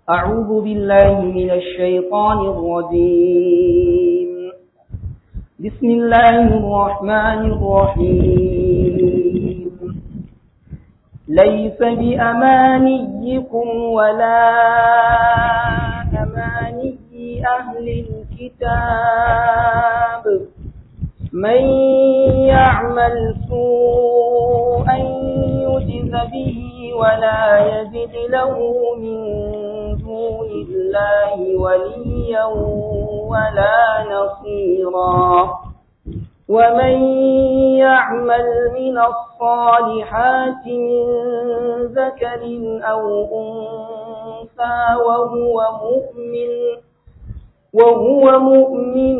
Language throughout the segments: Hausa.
أعوذ بالله من الشيطان الرجيم بسم الله الرحمن الرحيم ليس بأمانيكم ولا أماني أهل الكتاب من يعمل سوءا يجز به ولا يجد له من دون الله وليا ولا نصيرا ومن يعمل من الصالحات من ذكر أو أنثى وهو مؤمن وهو مؤمن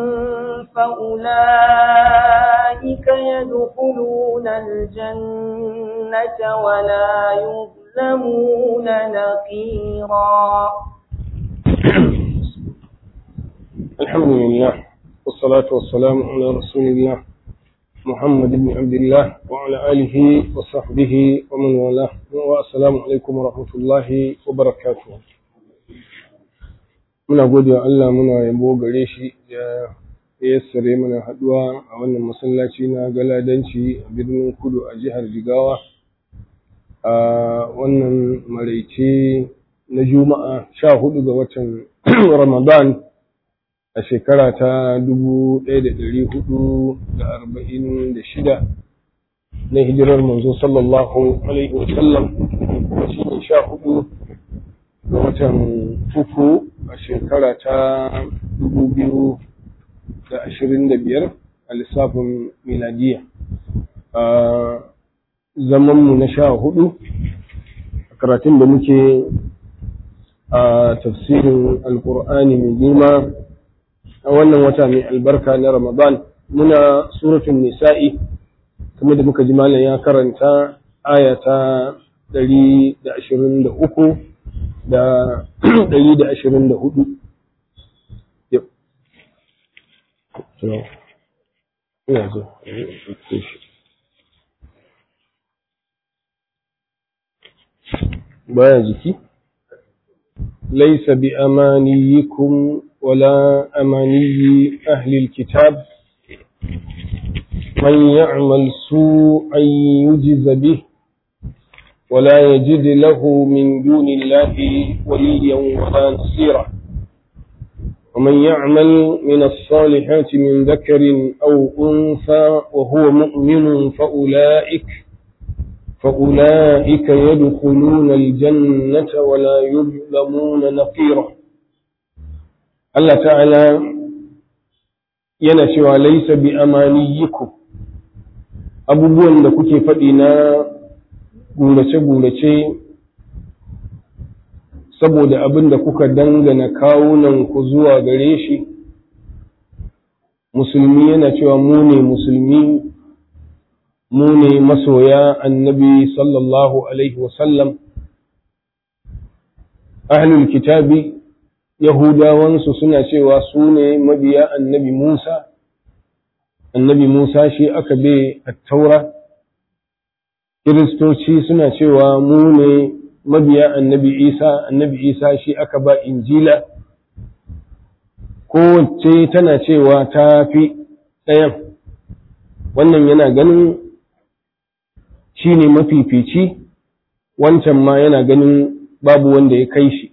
فأولئك يدخلون الجنة ولا يظلمون نقيرا الحمد لله والصلاة والسلام على رسول الله محمد بن عبد الله وعلى آله وصحبه ومن والاه والسلام عليكم ورحمة الله وبركاته muna gode wa Allah muna yabo gare shi da yassare mana haduwa a wannan masallaci na galadanci a birnin kudu a jihar Jigawa a wannan maraice na juma'a sha hudu ga watan Ramadan a shekara ta dubu ɗaya da ɗari hudu da arba'in da shida na hijirar manzo sallallahu alaihi wasallam shi ne sha hudu ga watan uku a shekara ta dubu biyu da ashirin da biyar a lissafin miladiya a zamanmu na sha hudu a karatun da muke a tafsirin alkur'ani mai girma a wannan wata mai albarka na ramadan muna suratun nisa'i kamar da muka ji malam ya karanta aya ta ɗari da ashirin da uku da ɗari da ashirin da hudu. Baya jiki? Laisa bi amaniyikum wala amaniyi ahlil kitab من يعمل سوءا يجز به ولا يجد له من دون الله وليا ولا نصيرا ومن يعمل من الصالحات من ذكر أو أنثى وهو مؤمن فأولئك فأولئك يدخلون الجنة ولا يظلمون نقيرا الله تعالى ينشوى ليس بأمانيكم abubuwan da kuke faɗi na gurace-gurace saboda abin da kuka dangana kawunan ku zuwa gare shi musulmi yana cewa mu ne musulmi mu ne masoya annabi sallallahu alaihi wasallam ahlul kitabi yahudawansu suna cewa su ne mabiya annabi musa annabi musa shi aka bai taura Kiristoci suna cewa mu ne mabiya annabi Isa, annabi Isa shi aka ba Injila, kowace tana cewa ta fi ɗayan, wannan yana ganin shi ne mafifici, wancan ma yana ganin babu wanda ya kai shi.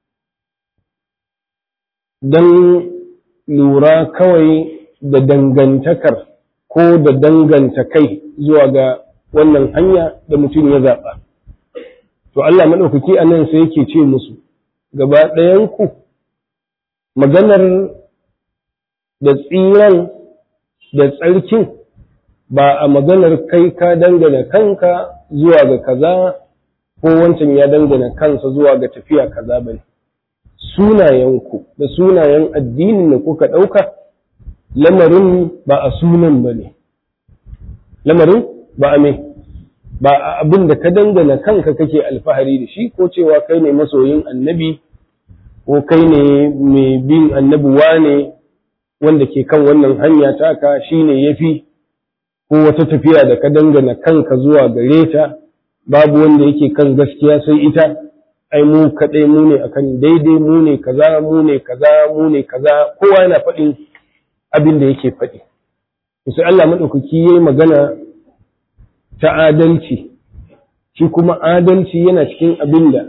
Don lura kawai da dangantakar ko da danganta kai zuwa ga wannan hanya da mutum ya zaɓa. To Allah maɗaukaki a nan sai yake ce musu, gaba ɗayanku, maganar da tsiran da tsarkin ba a maganar kai ka dangana kanka zuwa ga kaza ko wancan ya dangana kansa zuwa ga tafiya kaza ba ne. Sunayenku da sunayen addinin da kuka ɗauka, lamarin ba a sunan ba ne. Lamarin ba a mai. ba abin da ka dangana kanka kake alfahari da shi ko cewa kai ne masoyin annabi ko kai ne mai bin annabi wane wanda ke kan wannan hanya taka shi ne ya fi ko wata tafiya da ka dangana kanka zuwa gare ta babu wanda yake kan gaskiya sai ita ai mu kaɗai mu ne akan daidai mu ne kaza mu ne kaza mu ne kaza kowa yana faɗin abin da yake faɗi sai Allah maɗaukaki ya yi magana ta adalci shi kuma adalci yana cikin abin da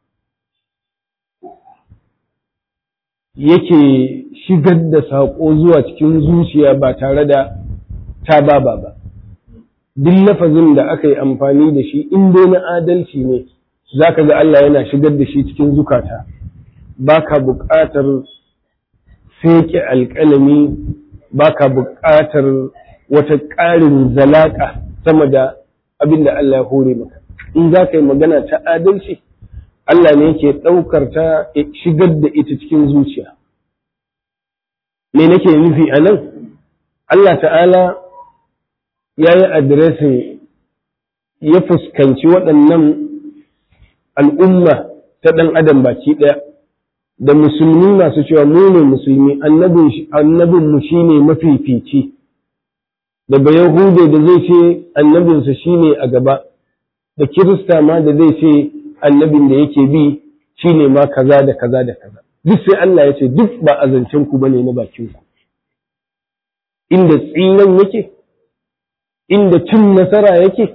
yake shigar da saƙo zuwa cikin zuciya ba tare da ta baba ba duk lafazin da aka yi amfani da shi in dai na adalci ne za ka ga Allah yana shigar da shi cikin zukata ba ka buƙatar feke alƙalami ba ka buƙatar wata ƙarin zalaƙa sama da abin da Allah ya hore maka in za ka yi magana ta adalci Allah ne yake ɗaukar ta shigar da ita cikin zuciya me nake nufi a nan Allah ta'ala ya yi adiresin ya fuskanci waɗannan al'umma ta ɗan adam baki ɗaya da musulmi masu cewa mu ne musulmi annabinmu shi ne mafifici da ba yahude da zai ce annabinsa shi ne a gaba da kirista ma da zai ce annabin da yake bi shi ne ma kaza da kaza da kaza duk sai Allah ya ce duk ba a zancen ku bane na bakin ku inda tsiran yake inda cin nasara yake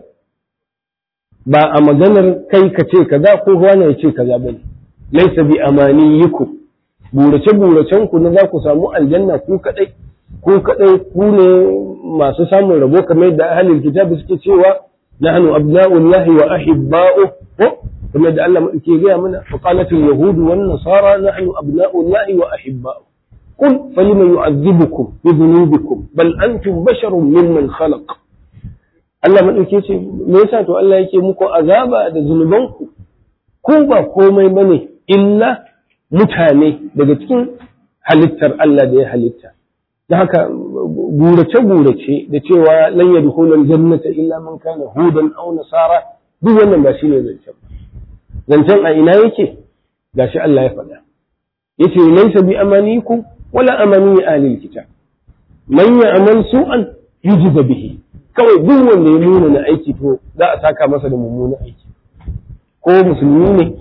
ba a maganar kai ka ce kaza ko wani ya ce kaza bane laisa bi amaniyikum burace buracen ku na za ku samu aljanna ku kadai ku kadai ku ne masu samun rabo kamar yadda ahlul kitabi suke cewa nahnu abna'ullahi wa ahibba'u ko kamar yadda Allah ke gaya mana fa qalat al-yahud wan nasara nahnu abna'ullahi wa ahibba'u qul falima yu'adhibukum bi dhunubikum bal antum basharun mimman khalaq Allah madauke ce me yasa to Allah yake muku azaba da zunubanku ko ba komai bane illa mutane daga cikin halittar Allah da ya halitta da haka gurace-gurace da cewa lan yadkhulul jannata illa man kana hudan aw nasara duk wannan ba shine zancen zancen a ina yake gashi Allah ya faɗa yace laysa bi amanikum wala amani ahli kitab man ya'mal su'an yujza bihi kawai duk wanda ya nuna na aiki to za a saka masa da mummunan aiki ko musulmi ne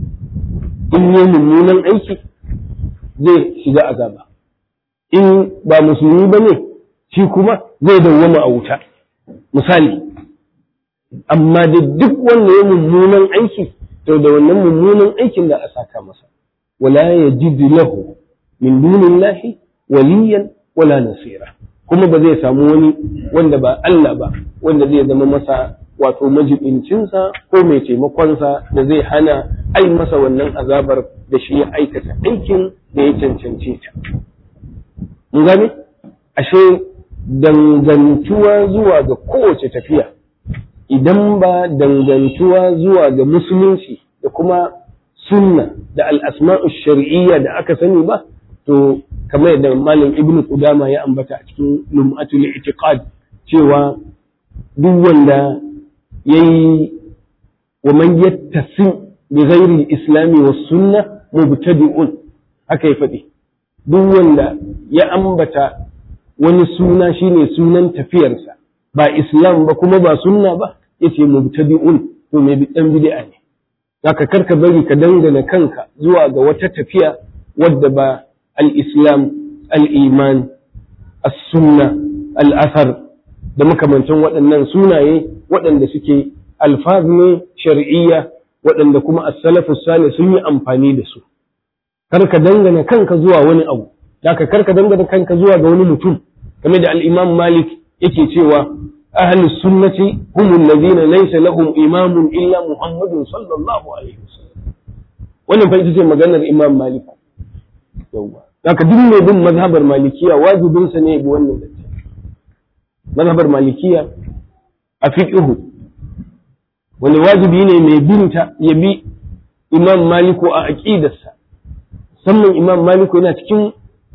in yi mummunan aiki zai shiga azaba in ba musulmi ba ne shi kuma zai dawwama a wuta misali amma da duk wanda ya mummunan aiki to da wannan mummunan aikin da a saka masa wala yajidu lahu min dunillahi waliyan wala nasira kuma ba zai samu wani wanda ba Allah ba wanda zai zama masa wato majibincinsa ko mai taimakonsa da zai hana ai masa wannan azabar da shi ya aikata aikin da ya cancance ta. Mun gane? Ashe dangantuwa zuwa ga kowace tafiya idan ba dangantuwa zuwa ga musulunci da kuma sunna da al'asma'u shari'iyya da aka sani ba, to kamar yadda malam ibnu Qudama ya ambata a cikin lum'atul i'tiqad cewa duk wanda yayi wa man yattasim bi ghairi al-islam was sunna mubtadi'un haka ya faɗi duk wanda ya ambata wani suna shine sunan tafiyarsa ba islam ba kuma ba sunna ba yace mubtadi'un to mai dan bid'a ne zaka karka bari ka dangana kanka zuwa ga wata tafiya wadda ba al-islam al-iman as-sunna al-athar da makamantan waɗannan sunaye waɗanda suke alfaz ne shar'iyya waɗanda kuma as-salafu salih sun yi amfani da su karka dangana kanka zuwa wani abu zaka karka dangana kanka zuwa ga wani mutum kamar da al-imam malik yake cewa ahlus sunnati hum alladhina laysa lahum imamun illa muhammadun sallallahu alaihi wasallam wannan fa ita ce maganar imam malik yawa zaka duk mai bin mazhabar malikiya wajibinsa ne bi wannan zance mazhabar malikiya a fiqhu wani wajibi ne mai binta ya bi imam maliku a aqidarsa musamman imam maliku yana cikin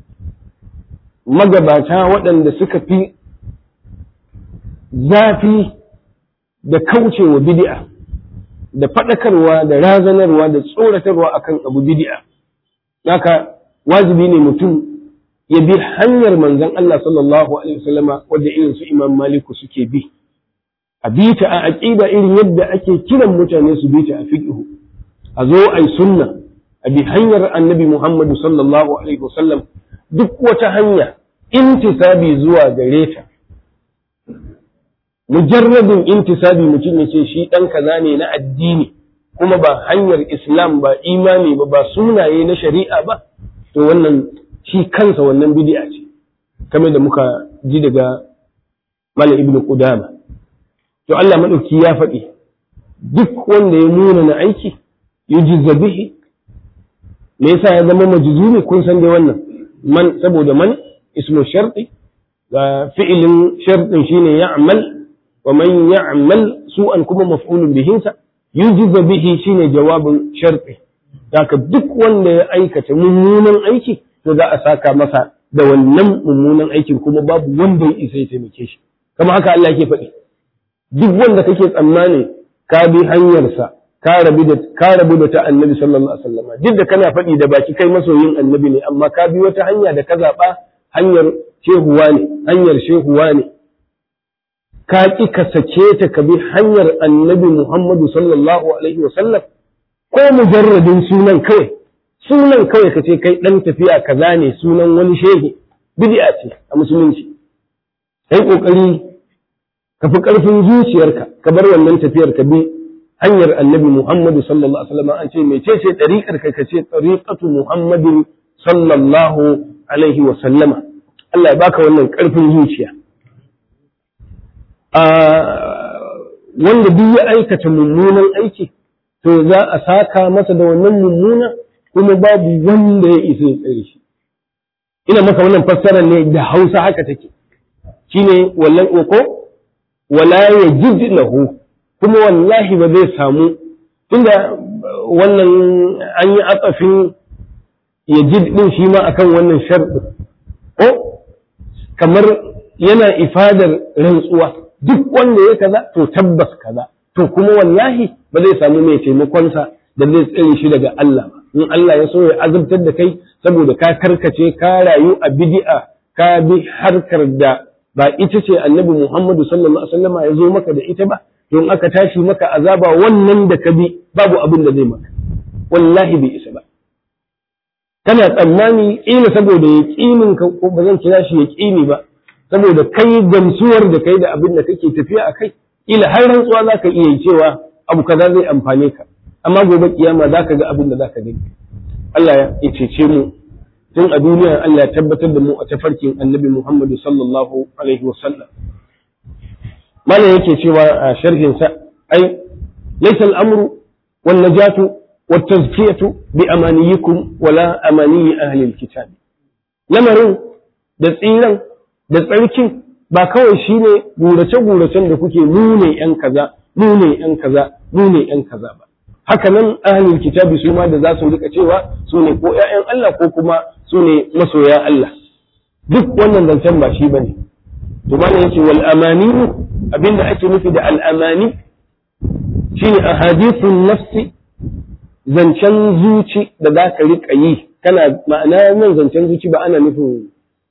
magabata waɗanda suka fi zafi da kaucewa bid'a da faɗakarwa da razanarwa da tsoratarwa akan abu bid'a haka wajibi ne mutum ya bi hanyar manzon Allah sallallahu alaihi wasallama wadda irin su imam maliku suke bi a bi ta a aqida irin yadda ake kiran mutane su bi ta a fiqhu a zo ai sunna a bi hanyar annabi Muhammadu sallallahu alaihi wasallam duk wata hanya intisabi zuwa gare ta mujarradin intisabi mutum ya ce shi ɗan kaza ne na addini kuma ba hanyar islam ba imani ba ba sunaye na shari'a ba to wannan shi kansa wannan bid'a ce kamar da muka ji daga Malam Ibn Qudama to Allah madauki ya faɗi duk wanda ya nuna na aiki yujizza bihi me yasa ya zama majzumi kun san dai wannan man saboda man ismu sharti ga fi'ilin shartin shine ya'mal wa man ya'mal su'an kuma maf'ulun bihin sa yujizza bihi shine jawabin sharti haka duk wanda ya aikata mummunan aiki to za a saka masa da wannan mummunan aikin kuma babu wanda ya isa ya taimake shi kamar haka Allah yake faɗi duk wanda kake tsammani ka bi hanyarsa ka rabu da ka rabu da ta annabi sallallahu alaihi wasallam duk da kana faɗi da baki kai masoyin annabi ne amma ka bi wata hanya da ka zaɓa hanyar shehuwa ne hanyar shehuwa ne ka ki ka sake ta ka bi hanyar annabi Muhammadu sallallahu alaihi wasallam ko mujarradin sunan kawai sunan kawai ka ce kai dan tafiya kaza ne sunan wani shehi bid'a ce a musulunci kai kokari ka fi ƙarfin zuciyarka ka bar wannan tafiyar ka bi hanyar annabi Muhammadu sallallahu alaihi wasallam an ce mece ce ɗariƙar ka ka ce ɗariƙatu Muhammadin sallallahu alaihi wasallama Allah ya baka wannan ƙarfin zuciya wanda duk ya aikata mummunan aiki to za a saka masa da wannan mummuna kuma babu wanda ya isa ya tsare shi ina maka wannan fassarar ne da Hausa haka take shine wallan ko wala yajid lahu kuma wallahi ba zai samu tunda wannan an yi atsafin yajid din shi ma akan wannan sharɗi ko kamar yana ifadar rantsuwa duk wanda ya kaza to tabbas kaza to kuma wallahi ba zai samu mai taimakonsa da zai tsare shi daga Allah ba in Allah ya so ya azabtar da kai saboda ka karkace ka rayu a bid'a ka bi harkar da ba ita ce annabi Muhammadu sallallahu alaihi wasallam ya zo maka da ita ba don aka tashi maka azaba wannan da ka bi babu abin da zai maka wallahi bai isa ba kana tsammani ƙila saboda ya ƙinin ka ko ba zan kira shi ya ƙini ba saboda kai gamsuwar da kai da abin da kake tafiya a kai ƙila har rantsuwa za ka iya yi cewa abu kaza zai amfane ka amma gobe kiyama za ka ga abin da za ka gani Allah ya cece mu tun a duniya Allah ya tabbatar da mu a tafarkin annabi Muhammadu sallallahu alaihi wa sallam mana yake cewa a sharhin sa ai laysa al-amru wan najatu wat tazkiyatu bi amaniyikum wala amaniyi ahli al-kitab lamarin da tsiran da tsarkin ba kawai shine gurace guracen da kuke nune yan kaza nune yan kaza nune yan kaza ba haka nan ahlul kitabi su ma da za su rika cewa su ne ko ƴaƴan Allah ko kuma su ne masoya Allah duk wannan zancen ba shi bane to ba yace wal amani abinda ake nufi da al amani shine ahadithun nafsi zancen zuci da za ka rika yi kana ma'ana nan zancen zuci ba ana nufin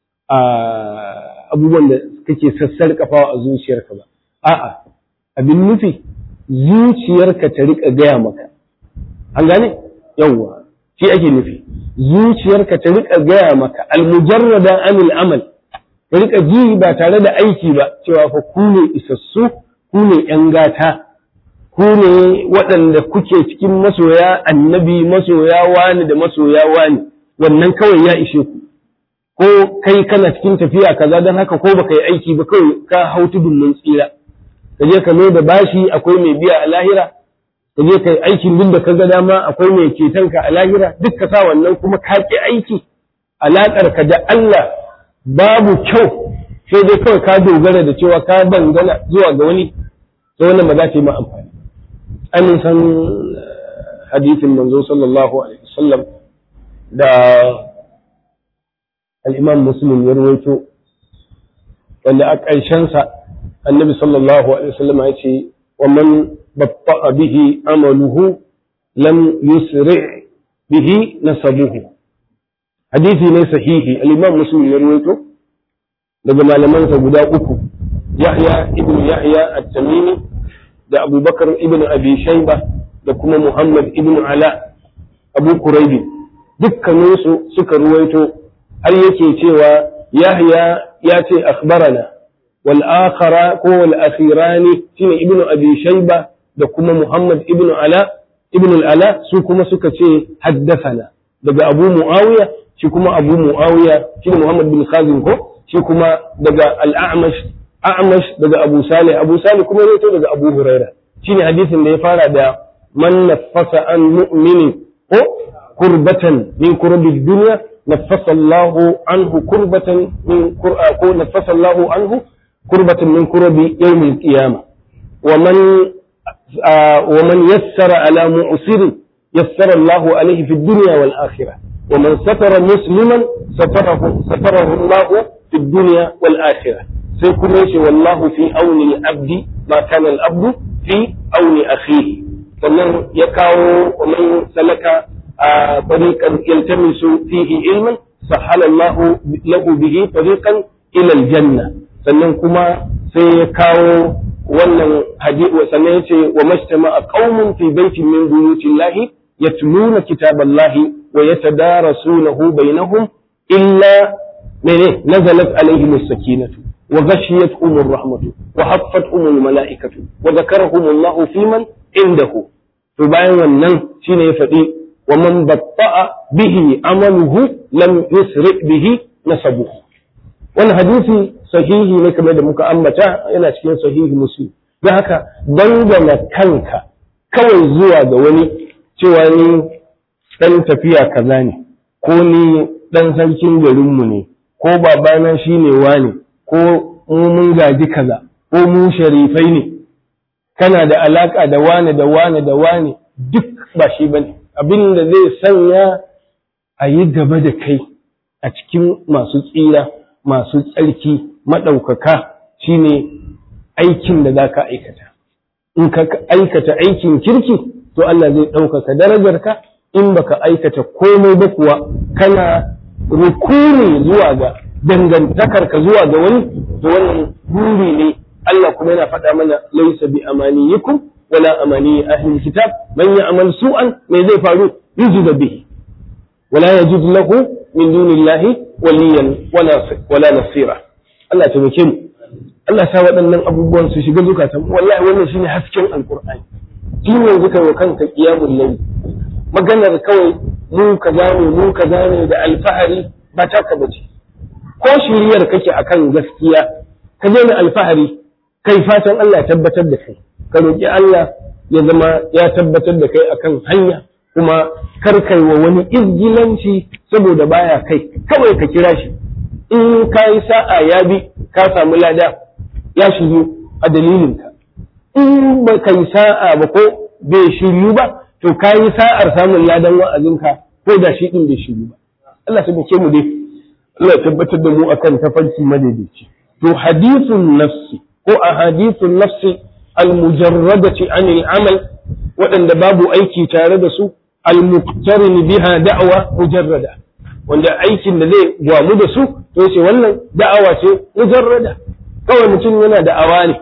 abubuwan da kake sassarƙafawa a zuciyarka ba a'a abin nufi zuciyarka ta rika gaya maka an gane yawwa shi ake nufi zuciyarka ta rika gaya maka almujarrada anil amal ta rika ji ba tare da aiki ba cewa fa ku ne isassu ku ne yan gata ku ne waɗanda kuke cikin masoya annabi masoya wani da masoya wani wannan kawai ya ishe ku ko kai kana cikin tafiya kaza don haka ko baka yi aiki ba kawai ka hau tudun mun tsira ka je ka da bashi akwai mai biya a lahira ka je ka yi aikin duk da ka ga dama akwai mai ceton ka a lahira duk ka sa wannan kuma ka ki aiki alaƙar ka da Allah babu kyau sai dai kawai ka dogara da cewa ka dangana zuwa ga wani sai wannan ba za ta yi ma amfani an san hadisin manzo sallallahu alaihi wasallam da al-imam muslim ya rawaito wanda a ƙarshensa annabi sallallahu alaihi wasallam ya ce wa man batta'a bihi amaluhu lam yusri bihi nasabuhu hadisi ne sahihi al-imam muslim ya rawaito daga malamansa guda uku yahya ibn yahya at-tamimi da abubakar ibn abi shayba da kuma Muhammad ibn Ala Abu Kuraibi dukkaninsu suka ruwaito har yake cewa Yahya ya ce akhbarana wal akhara ko wal akhirani shine ibn Abi Shayba da kuma Muhammad ibn Ala ibn al-Ala su kuma suka ce haddathana daga Abu Muawiya shi kuma Abu Muawiya shine Muhammad bin Khazim ko shi kuma daga al-A'mash A'mash daga Abu Salih Abu Salih kuma yato daga Abu Huraira shine hadisin da ya fara da man nafasa an mu'mini ko kurbatan min kurbi dunya nafasa Allah anhu kurbatan min qur'a ko nafasa Allah anhu kurbatan min kurbi yawm al-qiyamah wa man wa man yassara ala mu'sir yassara Allah alayhi fi dunya wal akhirah ومن ستر مسلما ستره ستره الله في الدنيا والآخرة sai kuma yace wallahu fi auni abdi ma kana al-abdu fi auni akhihi sannan ya kawo wa man salaka a tariqan yaltamisu fihi ilman sahala Allah lahu bihi tariqan ila al-janna sannan kuma sai ya kawo wannan hadisi sannan yace wa majtama'a qaumun fi baitin min buyutillahi yatluna kitaballahi wa yatadarasunahu bainahum illa mene nazalat alaihim as-sakinatu وغشيتهم الرحمة وحفتهم الملائكة وذكرهم الله في من عنده فبعين wannan shine ya faɗi wa man batta'a bihi amaluhu lam yusri bihi nasabuhu wannan hadisi sahihi ne kamar da muka ambata yana cikin sahihi muslim don haka dangana kanka kawai zuwa ga wani cewa ni dan tafiya kaza ne ko ni dan sarkin garinmu ne ko babana shine wani ko mu mun gaji kaza ko mu sharifai ne kana da alaka da wane da wane da wane duk ba shi bane abin da zai sanya a yi gaba da kai a cikin masu tsira masu tsarki maɗaukaka shine aikin da za ka aikata in ka aikata aikin kirki to Allah zai ɗaukaka darajarka in baka aikata komai ba kuwa kana rukuni zuwa ga dangantakarka zuwa ga wani to wannan buri ne Allah kuma yana faɗa mana laisa bi amaniyikum wala amani ahli kitab man ya'mal su'an me zai faru yujza bihi wala yajid lahu min dunillahi waliyan wala wala nasira Allah ya taimake mu Allah sa waɗannan abubuwan su shiga zukatan wallahi wannan shine hasken alqur'ani tun yanzu kai wa kanka qiyamul layl maganar kawai mu kaza ne mu kaza ne da alfahari ba taka bace ko shiriyar kake akan gaskiya ka daina alfahari kai fatan Allah ya tabbatar da kai ka roƙi Allah ya zama ya tabbatar da kai akan hanya kuma kar kai wa wani izgilanci saboda baya kai kawai ka kira shi in ka yi sa'a ya bi ka samu lada ya shiryu a dalilinka in ba ka yi sa'a ba ko bai shiryu ba to ka yi sa'ar samun ladan wa'azinka ko da shi din bai shiryu ba Allah ta mu dai Allah ya tabbatar da mu akan tafarki madaidaici to hadithun nafsi ko a hadithun nafsi almujarradati anil amal waɗanda babu aiki tare da su almuqtarin biha da'wa mujarrada wanda aikin da zai gwamu da su to yace wannan da'awa ce mujarrada kawai mutum yana da'awa ne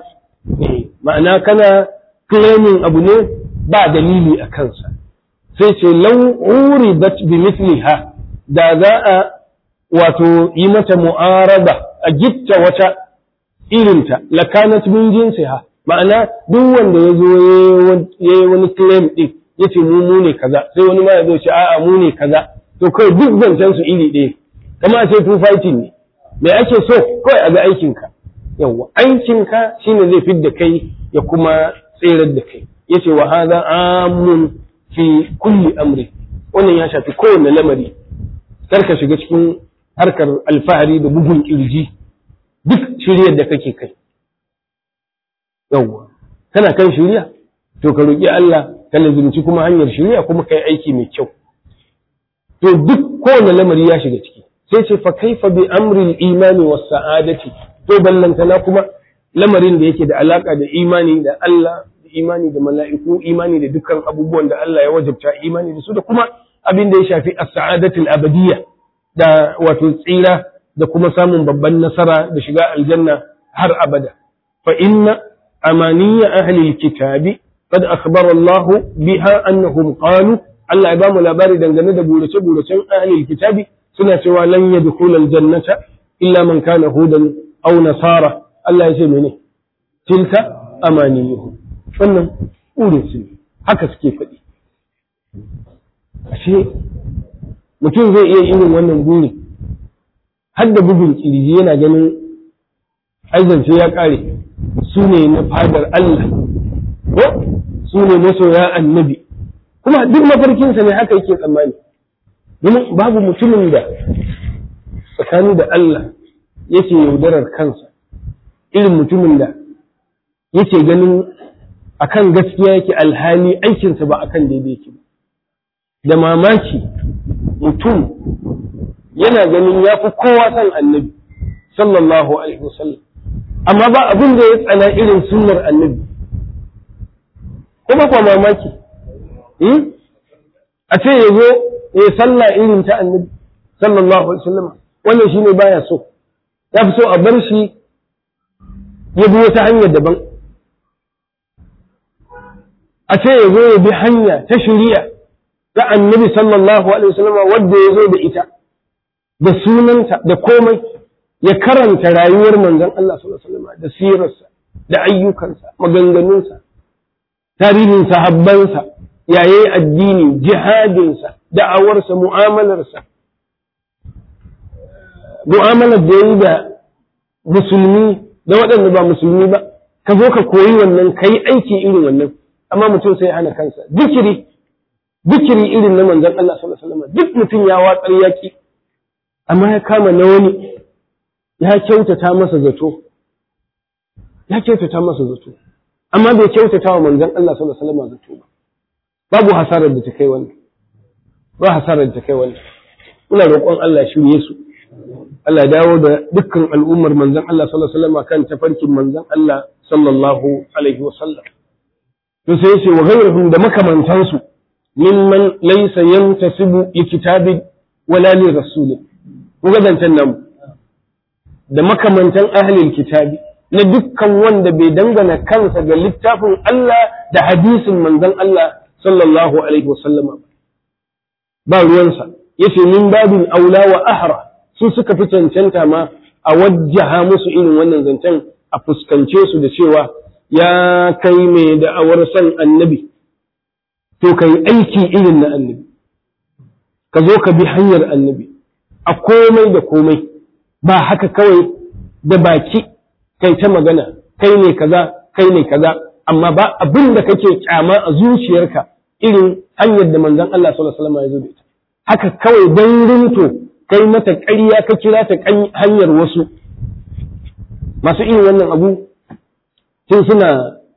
ma'ana kana claiming abu ne ba dalili a kansa sai ce law uridat bi mithliha da za a wato yi mata mu'araba a gitta wata irinta lakanat min jinsiha ma'ana duk wanda ya zo ya yi wani claim din ya ce mu mu ne kaza sai wani ma ya zo ce a'a mu ne kaza to kawai duk zancen su iri ɗaya kama sai two fighting ne me ake so kawai a ga aikinka yawwa aikinka shine zai fidda kai ya kuma tserar da kai yace wa hadha amun fi kulli amri wannan ya shafi kowanne lamari kar ka shiga cikin harkar alfahari da bugun kirji duk shiryar da kake kai yawwa kana kan shirya to ka roƙi Allah ka lazimci kuma hanyar shirya kuma kai aiki mai kyau to duk kowane lamari ya shiga ciki sai ce fa kaifa bi amril imani was sa'adati to ballantana kuma lamarin da yake da alaka da imani da Allah da imani da mala'iku imani da dukkan abubuwan da Allah ya wajabta imani da su da kuma abin da ya shafi as-sa'adatul abadiyya da wato tsira da kuma samun babban nasara da shiga aljanna har abada fa inna amaniya ahli kitabi qad akhbara Allah biha annahum qalu Allah ya ba mu labari dangane da burace buracen ahlul kitabi suna cewa lan yadkhulul jannata illa man kana hudan aw nasara Allah ya ce mene tilka amaniyuhum wannan burin su haka suke faɗi ashe mutum zai iya irin wannan buri har da bugun kirji yana ganin aizance ya ƙare su ne na fadar Allah ko su ne masoya annabi kuma duk mafarkinsa ne haka yake tsammani domin babu mutumin da tsakani da Allah yake yaudarar kansa irin mutumin da yake ganin akan gaskiya yake alhali aikinsa ba akan daidai yake ba da mamaki mutum yana ganin ya fi kowa san annabi sallallahu alaihi wasallam amma ba abin da ya tsana irin sunnar annabi kuma kwa mamaki a ce ya zo ya yi sallah irin ta annabi sallallahu alaihi wasallam wannan shine baya so ya fi so a bar shi ya bi wata hanyar daban a ce ya zo ya bi hanya ta shari'a ta annabi sallallahu alaihi wasallam wadda ya zo da ita da sunanta da komai ya karanta rayuwar manzon Allah sallallahu alaihi wasallam da sirarsa da ayyukansa maganganunsa tarihin sahabbansa yayi addini jihadinsa da'awarsa mu'amalarsa mu'amalar da yayi da musulmi da waɗanda ba musulmi ba ka zo ka koyi wannan kai aiki irin wannan amma mutum sai hana kansa zikiri zikiri irin na manzon Allah sallallahu alaihi wasallam duk mutum ya watsar yaki amma ya kama na wani ya kyautata masa zato ya kyautata masa zato amma bai kyautata wa manzon Allah sallallahu alaihi wasallam zato ba babu hasarar da ta kai wannan ba hasarar da ta kai wannan muna roƙon Allah shirye su Allah ya dawo da dukkan al'ummar manzon Allah sallallahu alaihi wasallam kan tafarkin manzon Allah sallallahu alaihi wasallam to sai yace wa ghayruhum da makamantansu mimman laysa yantasibu li kitabi wala li rasulin ku ga zancen namu da makamantan ahlul kitabi na dukkan wanda bai dangana kansa ga littafin Allah da hadisin manzon Allah sallallahu alaihi wasallama ba ruwansa yace min babin aula wa ahra su suka fi cancanta ma a wajjaha musu irin wannan zancen a fuskance su da cewa ya kai mai da'awar san annabi to kai aiki irin na annabi ka zo ka bi hanyar annabi a komai da komai ba haka kawai da baki kai ta magana kai ne kaza kai ne kaza amma ba abin da kake kyama a zuciyarka irin hanyar da manzon Allah sallallahu alaihi wasallam ya zo da ita haka kawai dan rinto kai mata ƙarya ka kira ta hanyar wasu masu irin wannan abu tun suna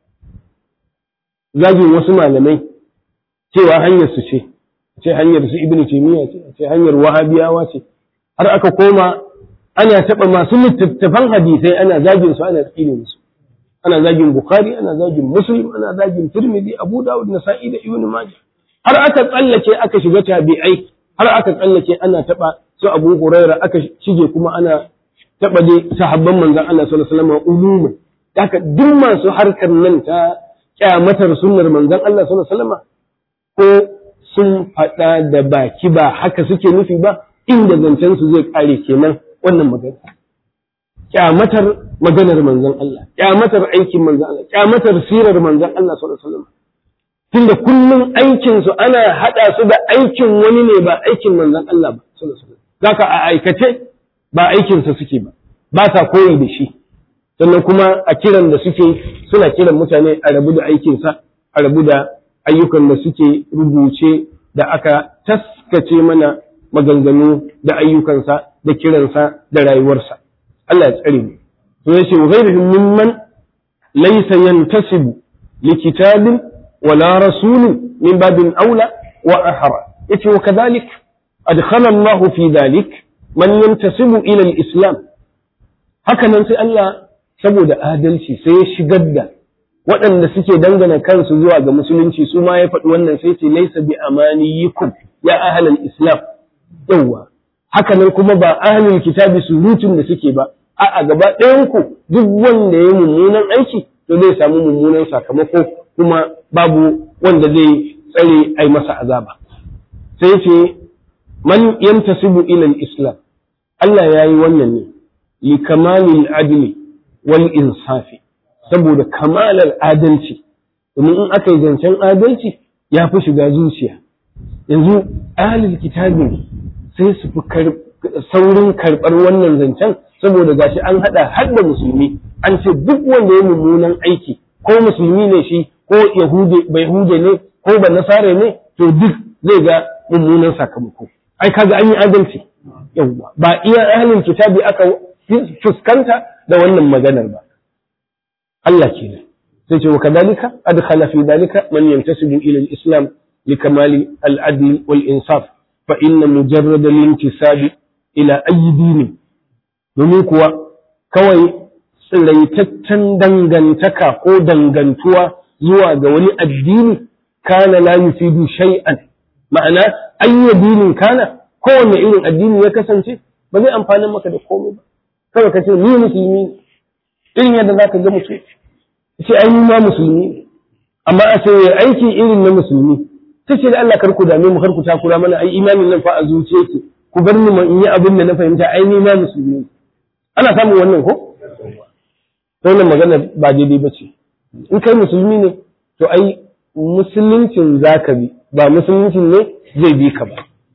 zagin wasu malamai cewa hanyar su ce ce hanyar su ibnu taymiya ce ce hanyar wahabiyawa ce har aka koma ana taɓa masu littattafan hadisai ana zagin su ana tsine musu ana zagin bukhari ana zagin muslim ana zagin tirmidhi abu dawud nasa'i da ibnu majah har aka tsallake aka shiga tabi'ai har aka tsallake ana taɓa su abu huraira aka shige kuma ana taɓa dai sahabban manzon Allah sallallahu alaihi wasallam umuman haka duk masu harkar nan ta kyamatar sunnar manzon Allah sallallahu alaihi wasallam ko sun faɗa da baki ba haka suke nufi ba inda zancen su zai kare kenan wannan magana kyamatar maganar manzon Allah kyamatar aikin manzon Allah kyamatar sirar manzon Allah sallallahu alaihi wasallam tunda kullum aikin su ana hada su da aikin wani ne ba aikin manzon Allah ba sallallahu alaihi wasallam zaka a aikace ba aikin sa suke ba ba sa koyi da shi sannan kuma a kiran da suke suna kiran mutane a rabu da aikin sa a rabu da ayyukan da suke rubuce da aka taskace mana maganganu da ayyukansa da kiransa da rayuwarsa Allah ya tsare mu to yace wa ghayrihim mimman laysa yantasibu li kitabin wala rasulin min babin aula wa ahra yace wa kadhalik adkhala Allah fi dhalik man yantasibu ila al-islam haka nan sai Allah saboda adalci sai ya shigar da waɗanda suke dangana kansu zuwa ga musulunci su ma ya faɗi wannan sai ce laisa bi amaniyikum ya ahlal islam yawwa haka nan kuma ba ahlul kitabi surutun da suke ba a gaba ɗayan ku duk wanda ya mummunan aiki to zai samu mummunan sakamako kuma babu wanda zai tsare ai masa azaba sai ce man yantasibu ila islam Allah ya yi wannan ne li kamalil adli wal insafi saboda kamalar adalci domin in aka yi zancen adalci ya fi shiga zuciya yanzu ahlul kitabi sai su fi saurin karɓar wannan zancen saboda gashi an haɗa har da musulmi an ce duk wanda ya mummunan aiki ko musulmi ne shi ko yahude bai hude ne ko ba nasare ne to duk zai ga mummunan sakamako ai kaga an yi adalci yawwa ba iya ahlul kitabi aka fuskanta da wannan maganar ba Allah kenan sai ce wa kadalika adkhala fi dalika man yantasibu ila al-islam likamali al-adl wal insaf fa inna mujarrad al-intisabi ila ayyi dinin domin kuwa kawai tsiraitaccen dangantaka ko dangantuwa zuwa ga wani addini kana la yufidu shay'an ma'ana ayyi dinin kana kowanne irin addini ya kasance ba zai amfani maka da komai ba kawai ka ce ni musulmi irin yadda zaka ga mutum ce ai ma musulmi ne amma a ce aiki irin na musulmi ta ce da Allah kar ku dame mu kar ku takura mana ai imanin nan fa a zuciya ke ku bar ni in yi abin da na fahimta ai ni ma musulmi ne ana samun wannan ko wannan magana ba daidai ba ce in kai musulmi ne to ai musuluncin zaka bi ba musuluncin ne zai bi ka ba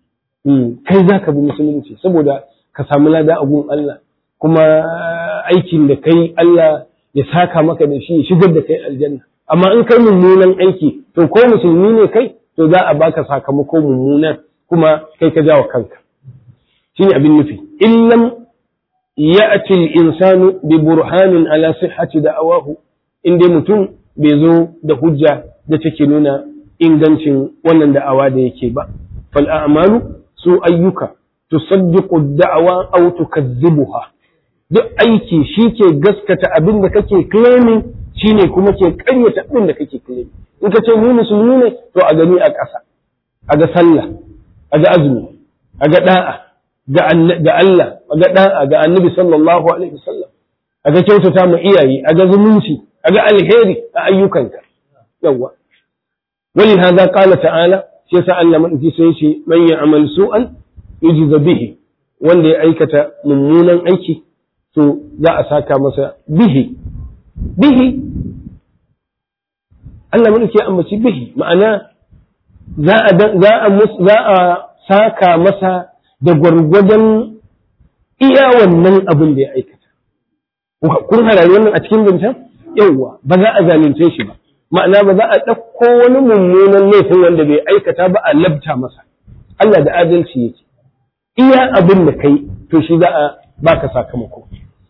kai zaka bi musulunci saboda ka samu lada a gun Allah kuma aikin da kai Allah ya saka maka da shi ya shigar da kai aljanna amma in kai mummunan aiki to ko musulmi ne kai to za a baka sakamako mummunan kuma kai ka jawo kanka shine abin nufi illam ya'ti al-insanu bi burhanin ala sihhati da'awahu inda mutum bai zo da hujja da take nuna ingancin wannan da'awa da yake ba fal a'malu su ayyuka tusaddiqu ad-da'wa aw tukazzibuha duk aiki shi ke gaskata abin da kake claiming shi ne kuma ke karyata abin da kake claiming in ka ce ni musulmi ne to a gani a ƙasa a ga sallah a ga azumi a ga da'a ga Allah a ga da'a ga annabi sallallahu alaihi wasallam a ga kyautata ma iyaye a ga zumunci a ga alheri a ayyukanka yawa wani hada qala ta'ala shi yasa Allah madauki sai ce man ya'mal su'an yujza bihi wanda ya aikata mummunan aiki to za a saka masa bihi bihi Allah mun ke ambaci bihi ma'ana za a za a za a saka masa da gwargwadon iya wannan abin da ya aikata kun harari wannan a cikin zancen yawwa ba za a zalunce shi ba ma'ana ba za a ɗauko wani mummunan laifin wanda bai aikata ba a labta masa Allah da adalci yake iya abin da kai to shi za a baka sakamako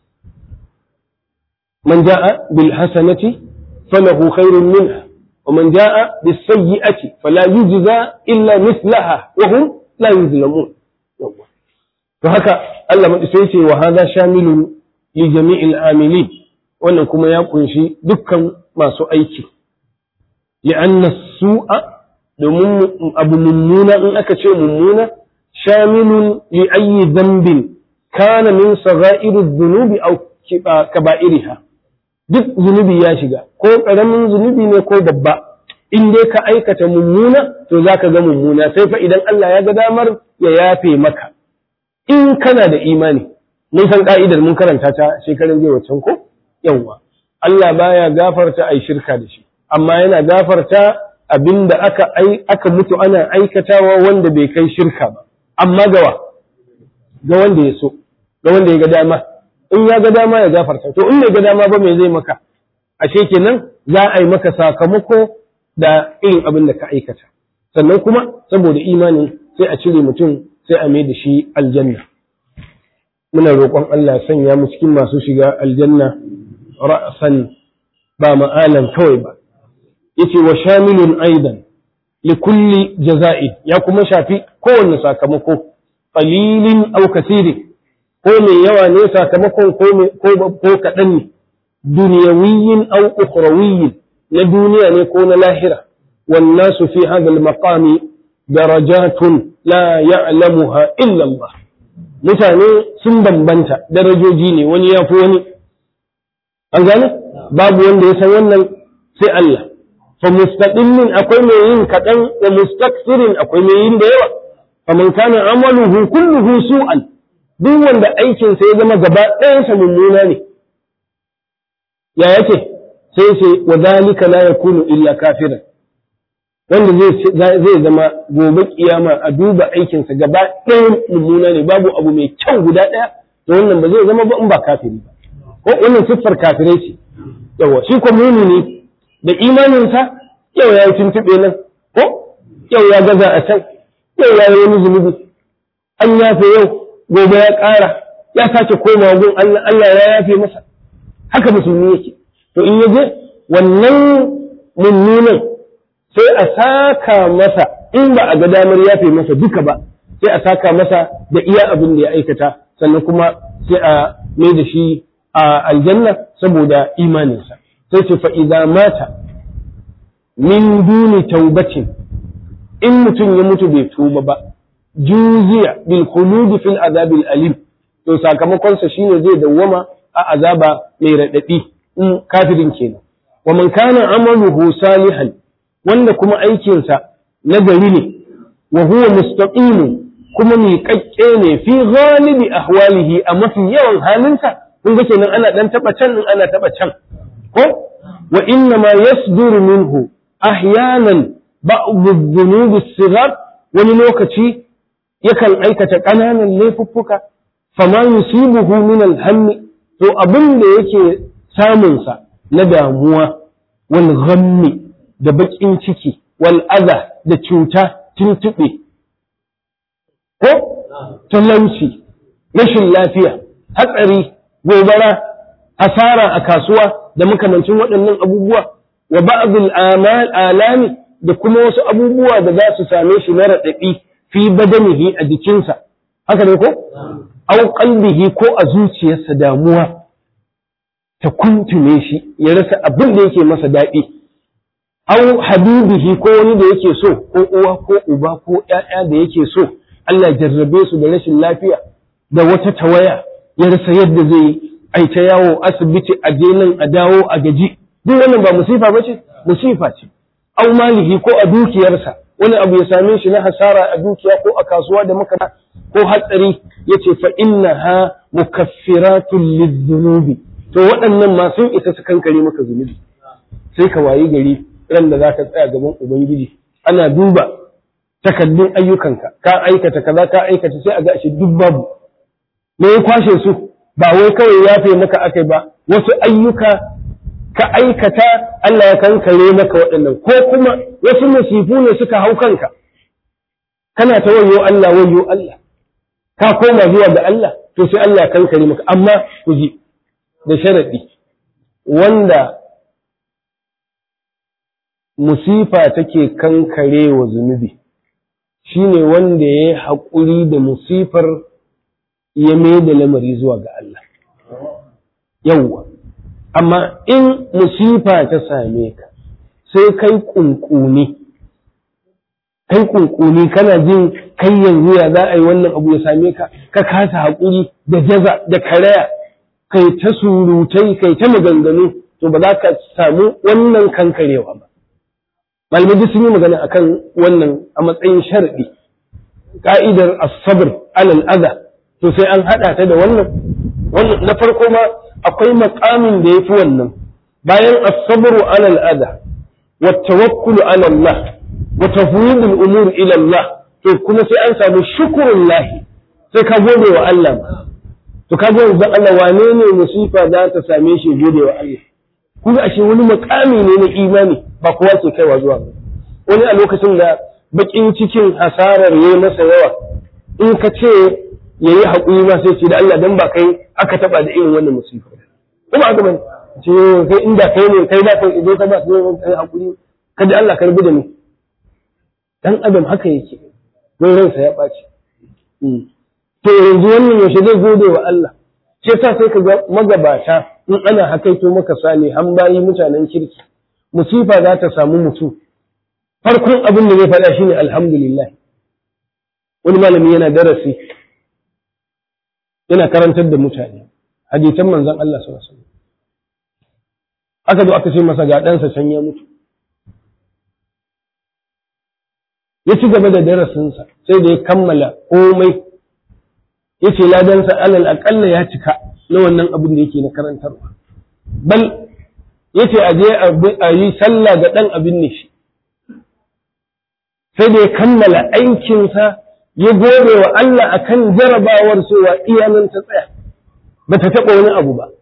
من جاء بالحسنة فله خير منها ومن جاء بالسيئة فلا يجزى إلا مثلها وهم لا يظلمون فهكا الله من سيتي وهذا شامل لجميع العاملين wannan kuma ya kunshi dukkan masu aiki li'anna su'a domin abu mummuna in aka ce mummuna shamilun li ayyi dhanbin kana min sagha'iri dhunubi aw kaba'iriha duk zunubi ya shiga ko ƙaramin zunubi ne ko babba in dai ka aikata mummuna to za ka ga mummuna sai fa idan Allah ya ga damar ya yafe maka in kana da imani mun san ka'idar mun karanta ta shekarun jiya wancan ko yawwa Allah baya gafarta ai shirka da shi amma yana gafarta abinda aka aka mutu ana aikatawa wanda bai kai shirka ba amma gawa ga wanda ya so ga wanda ya ga dama in ya ga dama ya gafarta to in bai ga dama ba me zai maka ashe kenan za a yi maka sakamako da irin abin da ka aikata sannan kuma saboda imani sai a cire mutum sai a mai da shi aljanna muna roƙon Allah sanya mu cikin masu shiga aljanna ra'san ba ma'alan kawai ba yace wa shamilun aidan li kulli jaza'i ya kuma shafi kowanne sakamako qalilin aw kasirin ko mai yawa ne sakamakon ko kaɗan ne duniyawiyin au ukhrawiyin na duniya ne ko na lahira wannan su fi hadha al-maqami darajatun la ya'lamuha illa Allah mutane sun bambanta darajoji ne wani ya fi wani an gane babu wanda ya san wannan sai Allah fa mustaqillin akwai mai yin kaɗan da mustaksirin akwai mai yin da yawa fa man kana amaluhu kulluhu su'an duk wanda aikin sa ya zama gaba ɗayan sa mummuna ne ya yake sai ce wa zalika la yakunu illa kafiran wanda zai zama gobe kiyama a duba aikinsa gaba ɗayan mummuna ne babu abu mai kyau guda ɗaya to wannan ba zai zama ba in ba kafiri ba ko wannan siffar kafirai ce yawa shi ko mumini da imaninsa yau ya yi tuntuɓe nan ko yau ya gaza a can yau ya yi wani zunubi an yafe yau gobe ya ƙara ya sake komawa gun Allah Allah ya yafe masa haka musulmi yake to in ya je wannan mummunan sai a saka masa in ba a ga damar yafe masa duka ba sai a saka masa da iya abin da ya aikata sannan kuma sai a mai da shi a aljanna saboda imaninsa sai ce fa idza mata min duni taubatin in mutum ya mutu bai tuba ba juziya bil khulud fil azabil alim to sakamakon sa shine zai dawwama a azaba mai radadi in kafirin kenan wa man kana amaluhu salihan wanda kuma aikinsa na gari ne wa huwa mustaqim kuma miƙaƙƙe ne fi ghalibi ahwalihi a mafi yawan halinsa kun ga kenan ana dan taba can din ana taba can ko wa inna ma yasduru minhu ahyanan ba'd adh-dhunub as-sighar wani lokaci yakan aikata ƙananan laifuffuka fama yusibuhu min al-hammi to abin da yake samunsa na damuwa wal ghammi da baƙin ciki wal aza da cuta tuntuɓe ko talauci rashin lafiya hatsari gobara asara a kasuwa da makamancin waɗannan abubuwa wa ba'dul amal alami da kuma wasu abubuwa da za su same shi na raɗaɗi fi badanihi a jikinsa haka ne ko au qalbihi ko a zuciyarsa damuwa ta kuntume shi ya rasa abin da yake masa daɗi au habibihi ko wani da yake so ko uwa ko uba ko ƴaƴa da yake so Allah jarrabe su da rashin lafiya da wata tawaya ya rasa yadda zai ai ta yawo asibiti a je nan a dawo a gaji duk wannan ba musifa bace musifa ce au malihi ko a dukiyarsa wani abu ya same shi na hasara a dukiya ko a kasuwa da maka ko hatsari yace fa innaha mukaffiratun lidhunubi to waɗannan ma sun isa su kankare maka zunubi sai ka wayi gari ran da zaka tsaya gaban ubangiji ana duba takaddun ayyukanka ka aikata kaza ka aikata sai a ga shi duk babu me ya kwashe su ba wai kawai yafe maka akai ba wasu ayyuka ka aikata Allah ya kankare maka waɗannan ko kuma wasu musifu ne suka hau kanka kana ta wayo Allah wayo Allah ka koma zuwa ga Allah to sai Allah ya kankare maka amma ku ji da sharadi wanda musifa take kankare wa zunubi shine wanda ya yi haƙuri da musifar ya mai da lamari zuwa ga Allah yawwa amma in musifa ta same ka sai kai kunkuni kai kunkuni kana jin kai yanzu ya za a yi wannan abu ya same ka ka kasa haƙuri da jaza da karaya kai ta surutai kai ta maganganu to ba za ka samu wannan kankarewa ba malamai sun yi magana akan wannan a matsayin sharadi ka'idar as-sabr alal adha to sai an hada ta da wannan wannan na farko ma akwai maqamin da yafi wannan bayan as-sabru alal adha wa tawakkulu ala Allah wa tafwid al-umur ila Allah to kuma sai an samu shukrullah sai ka gode wa Allah to ka gode wa Allah wane ne musifa za ta same shi gode wa Allah kuma ashe wani makami ne na imani ba kowa ke kaiwa zuwa ba wani a lokacin da bakin cikin hasarar ya masa yawa in ka ce ya yi haƙuri ma sai ce da Allah dan ba kai aka taɓa da irin wannan musifa kuma aka bane ce kai inda kai ne kai da kai ido ka ba su kai haƙuri kada Allah ka rubuta ni dan adam haka yake don ransa ya ɓaci to yanzu wannan yaushe zai gode wa Allah shi yasa sai ka ga magabata in ana hakaito maka sani an bayi mutanen kirki musifa za ta samu mutum farkon abin da zai faɗa shine alhamdulillah wani malami yana darasi yana karantar da mutane hadisan manzon Allah sallallahu alaihi wasallam aka zo aka ce masa ga ɗansa can ya mutu ya ci gaba da darasinsa sai da ya kammala komai ya ce ladansa alal aƙalla ya cika na wannan abin da yake na karantarwa bal ya ce a je a yi sallah ga ɗan abin ne shi sai da ya kammala aikinsa ya gore wa Allah akan jarabawar cewa iyanan ta tsaya ba ta taɓa wani abu ba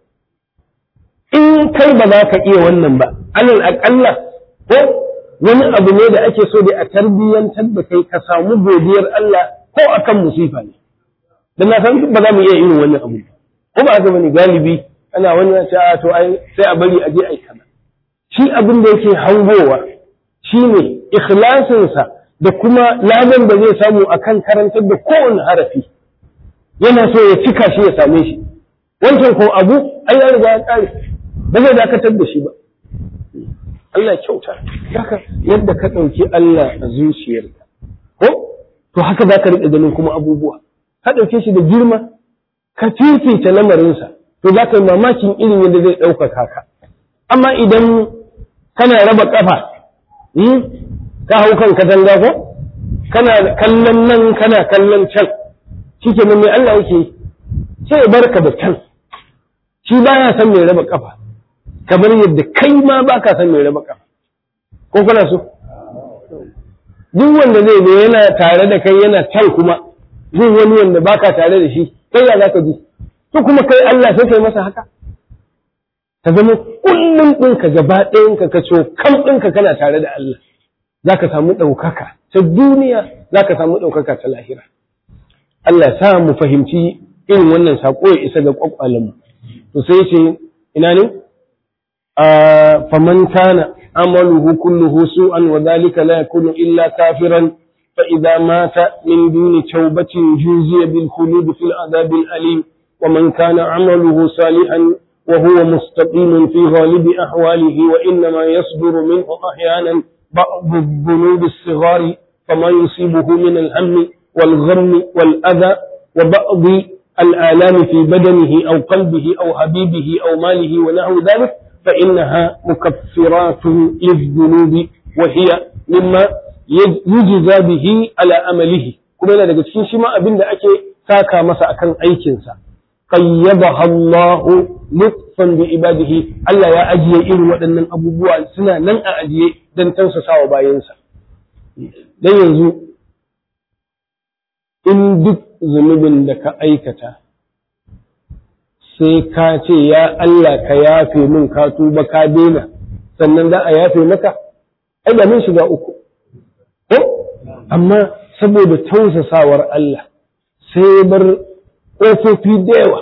in kai ba za ka iya wannan ba alal aƙalla ko wani abu ne da ake so da a tarbiyyantar da kai ka samu godiyar Allah ko akan musifa ne dan na san ba za mu iya irin wannan abu ko ba haka bane galibi ana wani ce a to ai sai a bari a je ai kaza shi abin da yake hangowa shine ikhlasinsa da kuma ladan da zai samu akan karantar da kowane harafi yana so ya cika shi ya same shi wancan ko abu ai ya riga ya kare ba zai dakatar da shi ba Allah kyauta haka yadda ka ɗauki Allah a zuciyarka ko to haka za ka riƙa ganin kuma abubuwa ka ɗauke shi da girma ka fifita lamarinsa to za ka yi mamakin irin yadda zai ɗaukaka ka amma idan kana raba ƙafa ka hau kan katanga ko kana kallon nan kana kallon can shi ke mai Allah yake sai ya barka da can shi baya san mai raba ƙafa kamar yadda kai ma ba ka san mai raba ƙafa ko kana so duk wanda zai zo yana tare da kai yana can kuma zai wani wanda ba ka tare da shi kai ya za ka ji to kuma kai Allah sai kai masa haka ka zama kullum ɗinka gaba ɗayanka ka so kan ɗinka kana tare da Allah za ka samu ɗaukaka ta duniya za ka samu ɗaukaka ta lahira Allah sa mu fahimci irin wannan saƙo ya isa ga ƙwaƙwalenmu to sai ce ina ne faman kana amaluhu kulluhu su'an wa dhalika la yakunu illa kafiran fa idza mata min duni tawbatin juziya bil khulud fil adab al alim wa man kana amaluhu salihan wa huwa mustaqim fi ghalib ahwalihi wa inma yasduru minhu ahyanan ba'd الذنوب الصغار فما يصيبه من الهم والغم والأذى وبعض الآلام في بدنه أو قلبه أو حبيبه أو ماله ونحو ذلك فإنها مكفرات للذنوب وهي مما يجزى به على أمله كما yana daga cikin shi ma abin da ake saka masa akan aikinsa qayyadaha Allah lutfan bi ibadihi Allah ya ajiye irin waɗannan abubuwa suna nan a ajiye dan tausasawa bayansa dan yanzu in duk zunubin da ka aikata sai ka ce ya Allah ka yafe min ka tuba ka daina sannan za a yafe maka ai da mun shiga uku ko amma saboda tausasawar Allah sai bar ƙofofi da yawa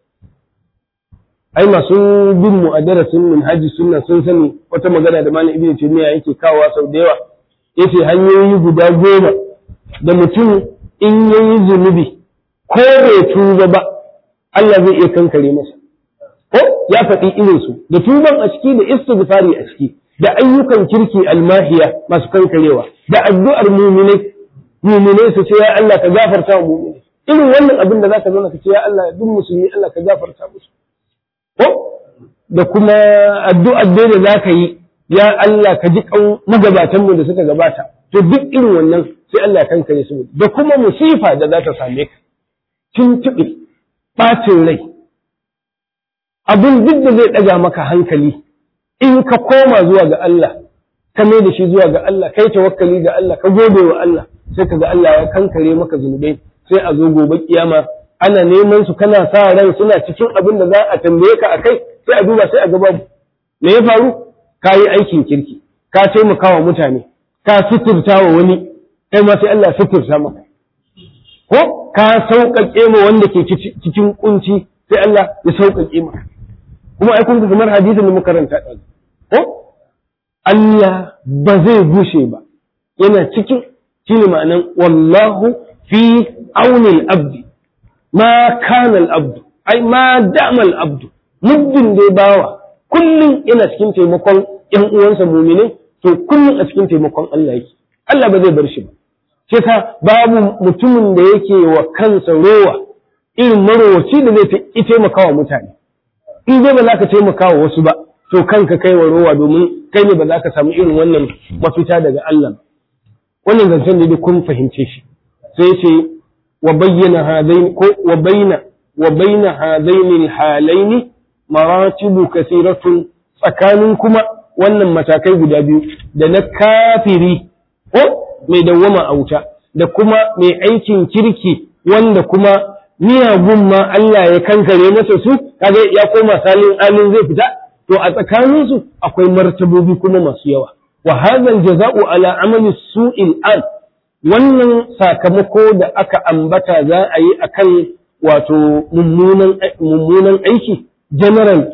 ai masu bin mu a darasin min haji sunna sun sani wata magana da malam ibnu taymiya yake kawowa sau da yawa yace hanyoyi guda goma da mutum in yayi zunubi ko bai tuba ba Allah zai iya kankare masa ko ya faɗi irin su da tuban a ciki da istighfari a ciki da ayyukan kirki almahiya masu kankarewa da addu'ar muminai muminai su ce ya Allah ka gafarta wa muminai irin wannan abin da zaka zauna ka ce ya Allah duk musulmi Allah ka gafarta musu ko da kuma addu'ar da da zaka yi ya Allah ka ji kan magabatan mu da suka gabata to duk irin wannan sai Allah ya kankare su da kuma musifa da za ta same ka tuntuɓe ɓacin rai abin duk da zai ɗaga maka hankali in ka koma zuwa ga Allah ka mai da shi zuwa ga Allah kai tawakkali ga Allah ka gode wa Allah sai ka ga Allah ya kankare maka zunubai sai a zo gobe kiyama ana neman su kana sa ran suna cikin abin da za a tambaye ka akai sai a duba sai a ga babu me ya faru ka yi aikin kirki ka taimaka wa mutane ka suturta wa wani kai ma sai Allah ya suturta maka ko ka sauƙaƙe ma wanda ke cikin kunci sai Allah ya sauƙaƙe maka kuma ai kun kamar hadisin da muka karanta ɗan ko Allah ba zai gushe ba yana cikin shine ma'anan wallahu fi auni al-abdi ma kana al-abdu ai ma dama al-abdu muddin dai bawa kullum yana cikin taimakon ƴan uwansa mu'minai to kullum a cikin taimakon Allah yake Allah ba zai bar shi ba sai ka babu mutumin da yake wa kansa rowa irin marowaci da zai taimaka wa mutane in dai ba za ka taimaka wa wasu ba to kanka kai wa rowa domin kai ne ba za ka samu irin wannan mafita daga Allah wannan zancen da kun fahimce shi sai ce wa bayyana hadaini ko wa baina wa baina hadaini halaini maratibu kasiratun tsakanin kuma wannan matakai guda biyu da na kafiri ko mai dawwama a wuta da kuma mai aikin kirki wanda kuma miyagun ma Allah ya kankare masa su kaga ya koma salin alin zai fita to a tsakanin su akwai martabobi kuma masu yawa wa hadha jaza'u ala amali su'il an wannan sakamako da aka ambata za a yi akan wato mummunan mummunan aiki general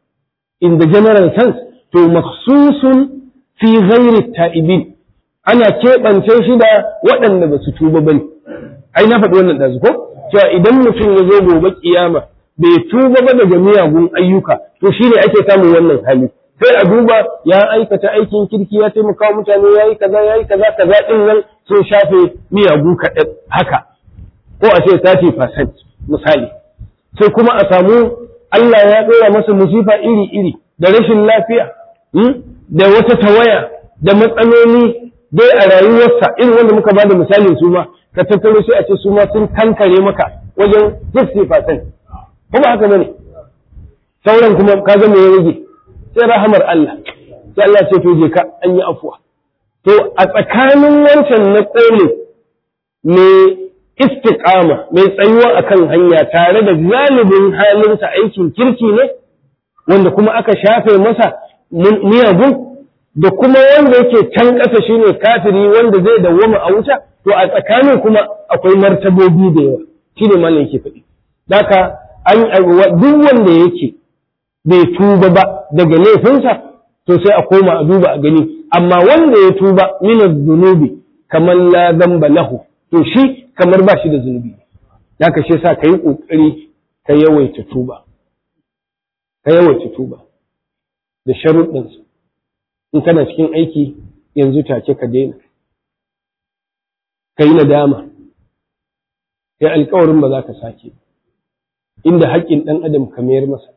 in the general sense to makhsusun fi ghairi ta'ibin ana keɓance shi da waɗanda ba su tuba bane ai na faɗi wannan ɗazu ko cewa idan mutum ya zo gobe kiyama bai tuba ba daga miyagun ayyuka to shi ne ake samun wannan hali sai a duba ya aikata aikin kirki ya taimaka mutane ya yi kaza ya yi kaza kaza ɗin nan sun shafe miyagu kaɗan haka ko a ce 30% misali sai kuma a samu Allah ya ɗora masa musifa iri-iri da rashin lafiya da wata tawaya da matsaloli dai a rayuwarsa irin wanda muka ba da misalin su ma ka tattaro sai a ce su ma sun kankare maka wajen 50% kuma haka bane sauran kuma ka ga me ya rage sai rahamar Allah sai Allah ce to je ka an yi afuwa to a tsakanin wancan na kole mai istiqama mai tsayuwa akan hanya tare da galibin halinsa aikin kirki ne wanda kuma aka shafe masa miyagun da kuma wanda yake can ƙasa shine kafiri wanda zai dawwama a wuta to a tsakanin kuma akwai martabobi da yawa shine malam yake faɗi daka an duk wanda yake bai tuba ba daga laifinsa to sai a koma a duba a gani amma wanda ya tuba min zunubi kamar la zamba lahu to shi kamar ba shi da zunubi daka shi yasa kai kokari ka yawaita tuba ka yawaita tuba da sharuɗinsa in kana cikin aiki yanzu take ka daina ka yi nadama kai alkawarin ba za ka sake inda haƙƙin ɗan adam ka mayar masa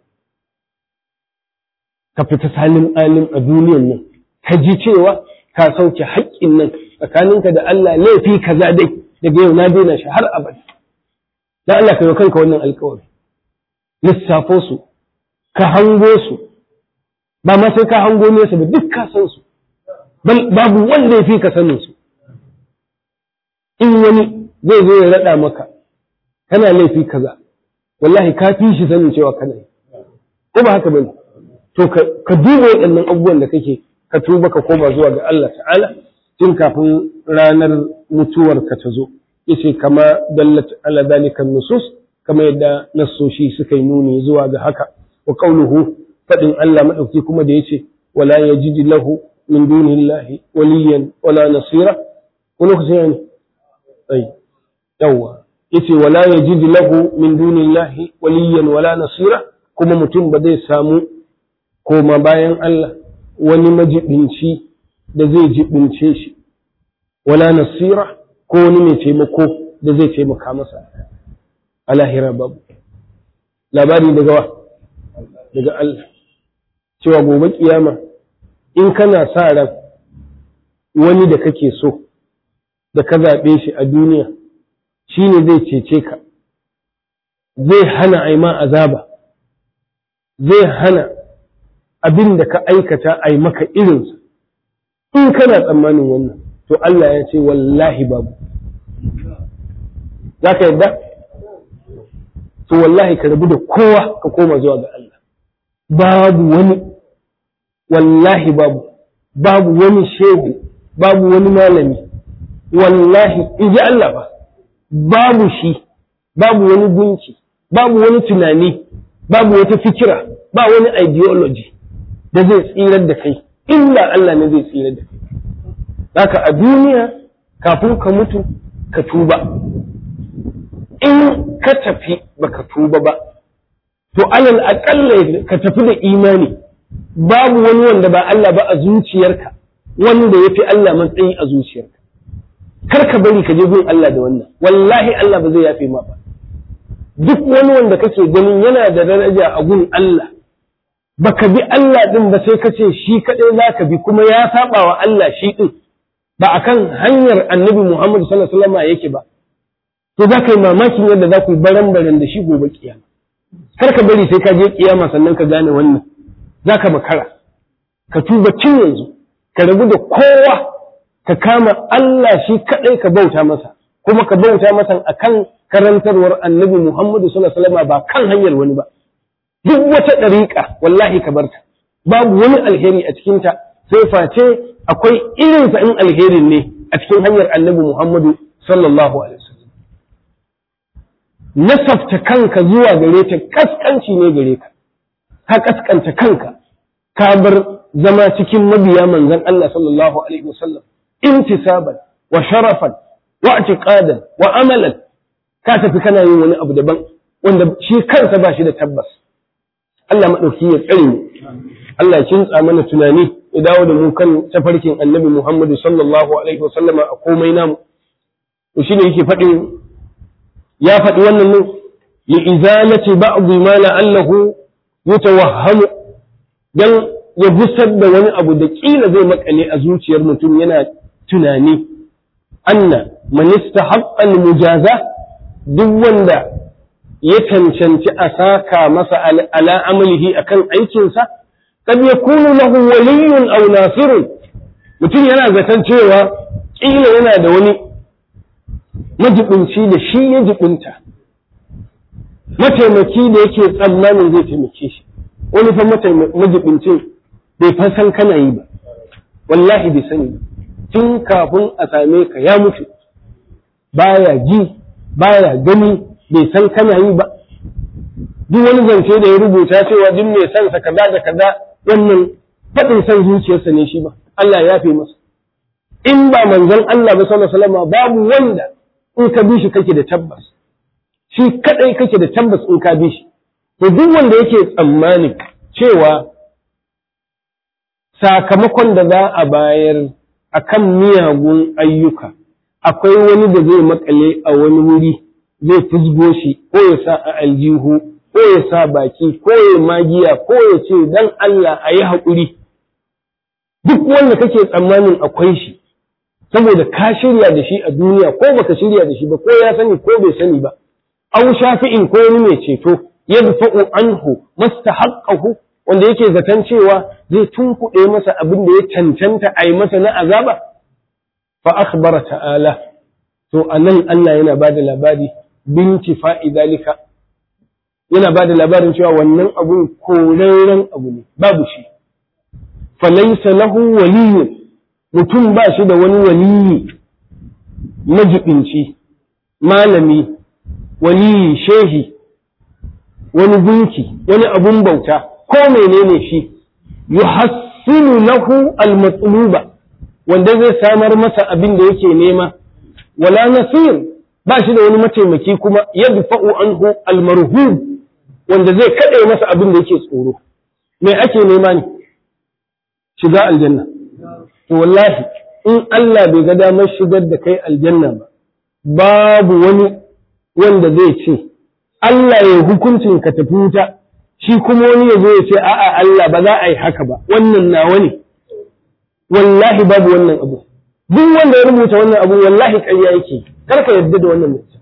ka fita salin alim a duniyan nan ka ji cewa ka sauke haƙƙin nan tsakaninka da Allah laifi kaza dai daga yau na daina shi har abada dan Allah ka yi kanka wannan alkawari lissafo su ka hango su ba ma sai ka hango nesa ba duk ka san su babu wanda ya fi ka sanin su in wani zai zo ya raɗa maka kana laifi kaza wallahi ka fi shi sanin cewa kana yi ko ba haka bane to ka duba waɗannan abubuwan da kake ka tuba ka koma zuwa ga Allah ta'ala tun kafin ranar mutuwar ka ta zo yace kama dallat ala dalika nusus kama yadda nassoshi suka yi nuni zuwa ga haka wa qawluhu fadin Allah madauki kuma da yace wala yajid lahu min dunillahi waliyan wala nasira wani kusa yani ai yawa yace wala yajid lahu min dunillahi waliyan wala nasira kuma mutum ba zai samu koma bayan Allah wani majibinci da zai jibince shi wala nasira ko wani mai taimako da zai taimaka masa a lahira babu labari daga wa daga Allah cewa gobe kiyama in kana sa ran wani da kake so da ka zaɓe shi a duniya shi ne zai cece ka zai hana aima azaba zai hana abin da ka aikata a maka irinsa in kana tsammanin wannan to Allah ya ce wallahi babu za ka yadda? to wallahi ka rabu da kowa ka koma zuwa ga Allah babu wani wallahi babu babu wani shehu babu wani malami wallahi in ji Allah ba babu shi babu wani gunci babu wani tunani babu wata fikira ba wani ideology da zai tsirar da kai illa Allah ne zai tsirar da kai haka a duniya kafin ka mutu ka tuba in ka tafi baka tuba ba to alal aƙalla ka tafi da imani babu wani wanda ba Allah ba a zuciyarka wanda ya fi Allah matsayi a zuciyarka kar ka bari ka je gun Allah da wannan wallahi Allah ba zai yafe ma ba duk wani wanda kake ganin yana da daraja a gun Allah baka bi Allah din ba sai ka ce shi kaɗai za ka bi kuma ya saba wa Allah shi din ba akan hanyar annabi Muhammad sallallahu alaihi wasallam yake ba to za ka yi mamakin yadda za ku yi baran-baran da shi gobe kiyama kar ka bari sai ka je kiyama sannan ka gane wannan za ka makara ka tuba cin yanzu ka rabu da kowa ka kama Allah shi kaɗai ka bauta masa kuma ka bauta masa akan karantarwar annabi Muhammadu sallallahu alaihi wasallam ba kan hanyar wani ba duk wata ɗariƙa wallahi ka barta babu wani alheri a cikinta sai face akwai irinsa in alherin ne a cikin hanyar annabi Muhammadu sallallahu alaihi wasallam nasabta kanka zuwa gare ta kaskanci ne gare ka ka kaskanta kanka ka bar zama cikin mabiya manzon Allah sallallahu alaihi wasallam intisaban wa sharafan wa i'tiqadan wa amalan ka tafi kana yin wani abu daban wanda shi kansa ba shi da tabbas Allah madauki ya tsare mu Allah ya kintsa mana tunani ya dawo da mu kan tafarkin Annabi Muhammad sallallahu alaihi wasallama a komai namu to shine yake faɗin ya faɗi wannan ne li izalati ba'd ma la'allahu yatawahhamu dan ya busar da wani abu da kila zai makale a zuciyar mutum yana tunani anna man istahaqqa al-mujaza duk wanda ya cancanci a saka masa ala amalihi akan aikinsa kad yakunu lahu waliyyun aw nasirun mutum yana zaton cewa kila yana da wani majibinci da shi ya jibinta mataimaki da yake tsammanin zai taimake shi wani fa majibincin bai fa san kana yi ba wallahi bai sani ba tun kafin a same ka ya mutu baya ji baya gani bai san kana yi ba duk wani zance da ya rubuta cewa duk mai san sa kaza da kaza wannan faɗin san zuciyarsa ne shi ba Allah ya fi masa in ba manzon Allah ba sallallahu alaihi wasallam babu wanda in ka bi shi kake da tabbas shi kadai kake da tabbas in ka bi shi to duk wanda yake tsammani cewa sakamakon da za a bayar akan miyagun ayyuka akwai wani da zai makale a wani wuri zai fusgo shi ko ya sa a aljihu ko ya sa baki ko ya magiya ko ya ce dan Allah a yi haƙuri duk wanda kake tsammanin akwai shi saboda ka shirya da shi a duniya ko baka shirya da shi ba ko ya sani ko bai sani ba aw shafi'in ko wani mai ceto yadfa'u anhu mastahaqqahu wanda yake zaton cewa zai tunkuɗe masa abin da ya cancanta a yi masa na azaba fa akhbara ta'ala to anan Allah yana bada labari binti fa'i dalika yana bada labarin cewa wannan abun korarren abu ne babu shi falaysa lahu waliyyun mutum ba shi da wani waliyi majibinci malami waliyi shehi wani gunki wani abun bauta ko menene shi yuhassinu lahu almatluba wanda zai samar masa abin da yake nema wala nasir ba shi da wani mataimaki kuma yadfa'u anhu almarhub wanda zai kade masa abin da yake tsoro me ake nema ne shiga aljanna to wallahi in Allah bai ga damar shigar da kai aljanna ba babu wani wanda zai ce Allah ya hukuncin ka tafi wuta shi kuma wani ya zo ya ce a'a Allah ba za a yi haka ba wannan nawa ne wallahi babu wannan abu duk wanda ya rubuta wannan abu wallahi ƙarya yake kar ka yarda da wannan mutum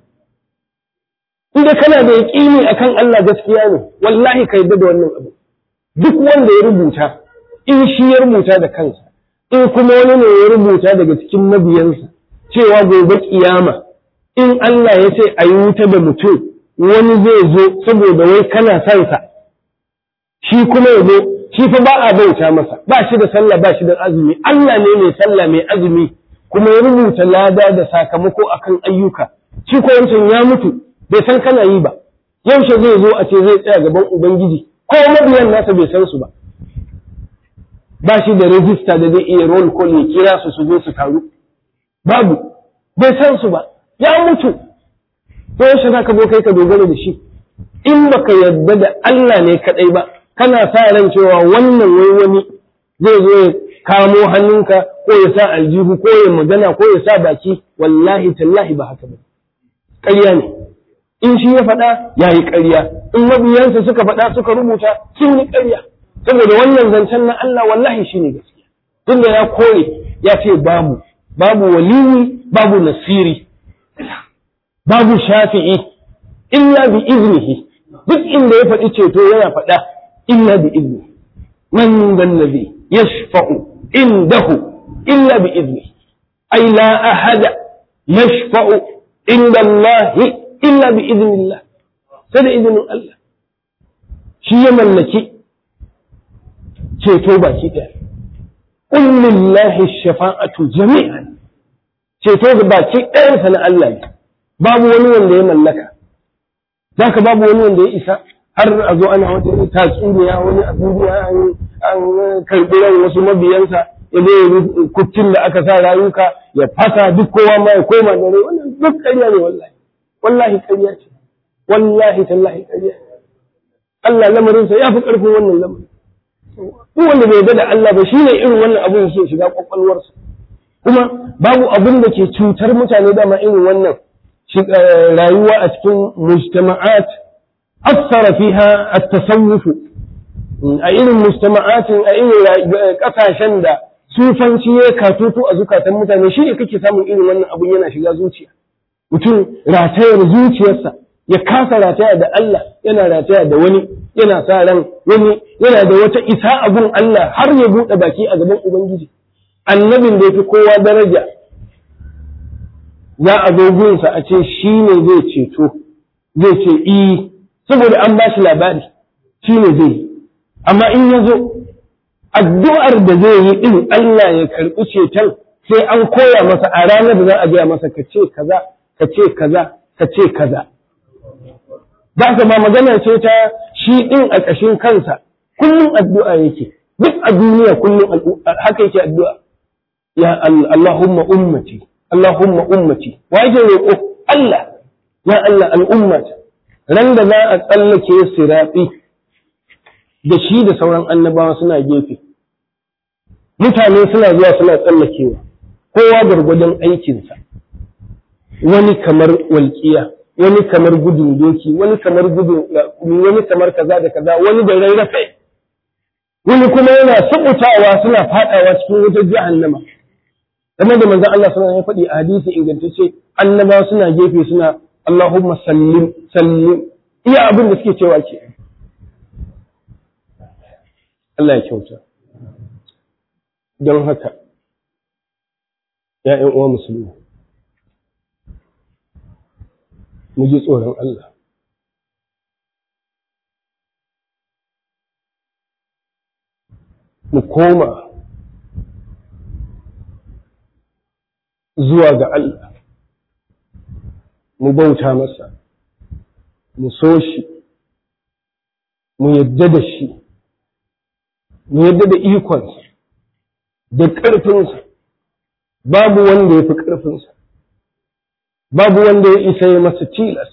inda kana da yaƙini akan Allah gaskiya ne wallahi ka yarda da wannan abu duk wanda ya rubuta in shi ya rubuta da kansa in kuma wani ne ya rubuta daga cikin mabiyansa cewa gobe kiyama in Allah ya ce a yi wuta da mutum wani zai zo saboda wai kana son sa shi kuma ya zo shi fa ba a bauta masa ba shi da sallah ba shi da azumi Allah ne mai sallah mai azumi kuma ya rubuta lada da sakamako akan ayyuka shi ko wancan ya mutu bai san kana yi ba yaushe zai zo a ce zai tsaya gaban ubangiji ko mabiyan nasa bai san su ba ba shi da rajista da zai iya roll call ya kira su su zo su taru babu bai san su ba ya mutu ko yaushe zaka zo kai ka dogara da shi in baka yarda da Allah ne kadai ba kana sa ran cewa wannan wai wani zai zo ya kamo hannunka ko ya sa aljihu ko ya magana ko ya sa baki wallahi tallahi ba haka ba ƙarya ne in shi ya faɗa ya yi ƙarya in mabiyansa suka faɗa suka rubuta sun yi ƙarya saboda wannan zancen na Allah wallahi shi ne gaskiya tunda ya kore ya ce babu babu waliyi babu nasiri babu shafi'i illa bi iznihi duk inda ya faɗi ceto yana faɗa illa bi izni man dan nabi yashfa'u indahu illa bi izni ay la ahada yashfa'u inda Allah illa bi iznillah sai da izinin Allah shi ya mallaki ceto baki ɗaya qul lillahi shafa'atu jami'an ceto ga baki ɗayansa na Allah ne babu wani wanda ya mallaka zaka babu wani wanda ya isa har a zo ana wata tatsuniya wani a duniya an karɓi ran wasu mabiyansa ya zai kuccin da aka sa rayuka ya fasa duk kowa ma ya koma da rai wannan duk ƙarya ne wallahi wallahi ƙarya ce wallahi tallahi ƙarya Allah lamarinsa ya fi ƙarfin wannan lamarin duk wanda bai yarda da Allah ba shine irin wannan abin yake shiga kwakwalwarsa kuma babu abin da ke cutar mutane dama irin wannan rayuwa a cikin mujtama'at aksara fiha at-tasawuf a irin mujtama'atin a irin kasashen da sufanci ya katutu a zukatan mutane shi ne kake samun irin wannan abun yana shiga zuciya mutum ratayar zuciyarsa ya kasa rataya da Allah yana rataya da wani yana sa ran wani yana da wata isa abun Allah har ya buɗe baki a gaban Ubangiji annabin da ya fi kowa daraja za a zo gunsa a ce shi ne zai ceto zai ce i saboda an ba shi labari shi ne zai yi amma in ya zo addu'ar da zai yi ɗin Allah ya karɓi ceton sai an koya masa a ranar da za a gaya masa ka ce kaza ka ce kaza ka ce kaza ba ka ba magana ce ta shi ɗin a ƙashin kansa kullum addu'a yake duk a duniya kullum haka yake addu'a ya Allahumma ummati Allahumma ummati wa yake roƙo Allah ya Allah al'ummata ran da za a tsallake sirafi da shi da sauran annabawa suna gefe mutane suna zuwa suna tsallakewa kowa gwargwadon aikinsa wani kamar walƙiya wani kamar gudun doki wani kamar gudun wani kamar kaza da kaza wani da rarrafe wani kuma yana sabutawa suna fadawa cikin wutar jahannama kamar da manzon Allah sallallahu alaihi wasallam ya faɗi a hadisi ingantacce annabawa suna gefe suna Allahumma sallim sallim iya abin da suke cewa ke Allah ya kyauta don haka ‘ya'yan uwa musulmi mu ji tsoron Allah mu koma zuwa ga Allah mu bauta masa mu so shi mu yadda da shi mu yadda da ikonsa da ƙarfinsa babu wanda ya fi ƙarfinsa babu wanda ya isa ya masa tilas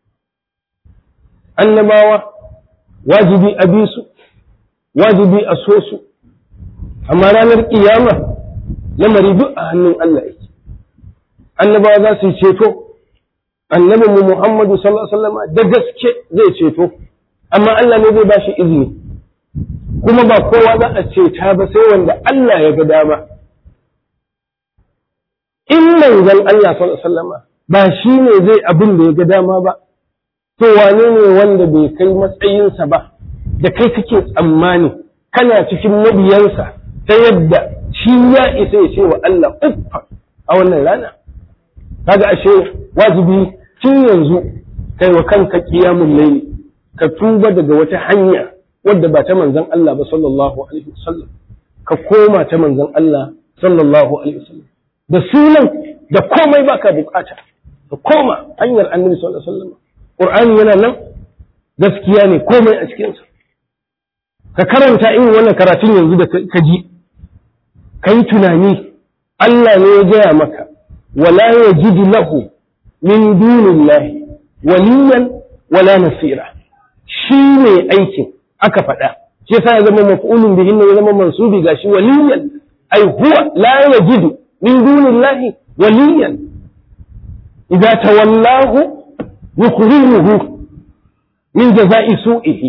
annabawa wajibi a bi su wajibi a so su amma ranar ƙiyama lamari duk a hannun Allah yake annabawa za su yi ceto annabin mu Muhammadu sallallahu alaihi wasallam da gaske zai ceto amma Allah ne zai bashi izini kuma ba kowa za a ceta ba sai wanda Allah ya ga dama in manzon Allah sallallahu alaihi wasallam ba shi ne zai abin da ya ga dama ba to wane ne wanda bai kai matsayinsa ba da kai kake tsammani kana cikin mabiyansa ta yadda shi ya isa ya ce wa Allah uffa a wannan rana kaga ashe wajibi tun yanzu kai wa kanka qiyamul layli ka tuba daga wata hanya wadda ba ta manzon Allah ba sallallahu alaihi wasallam ka koma ta manzon Allah sallallahu alaihi wasallam da sunan da komai baka bukata ka koma hanyar annabi sallallahu alaihi wasallam qur'ani yana nan gaskiya ne komai a cikin sa ka karanta irin wannan karatun yanzu da ka ji kai tunani Allah ne ya gaya maka wala yajidu lahu min dunillahi waliyan wala nasira shi ne aikin aka faɗa shi yasa ya zama maf'ulun bihin ya zama mansubi gashi waliyan ai huwa la yajidu min dunillahi waliyan idza tawallahu yukhrijuhu min jaza'i su'ihi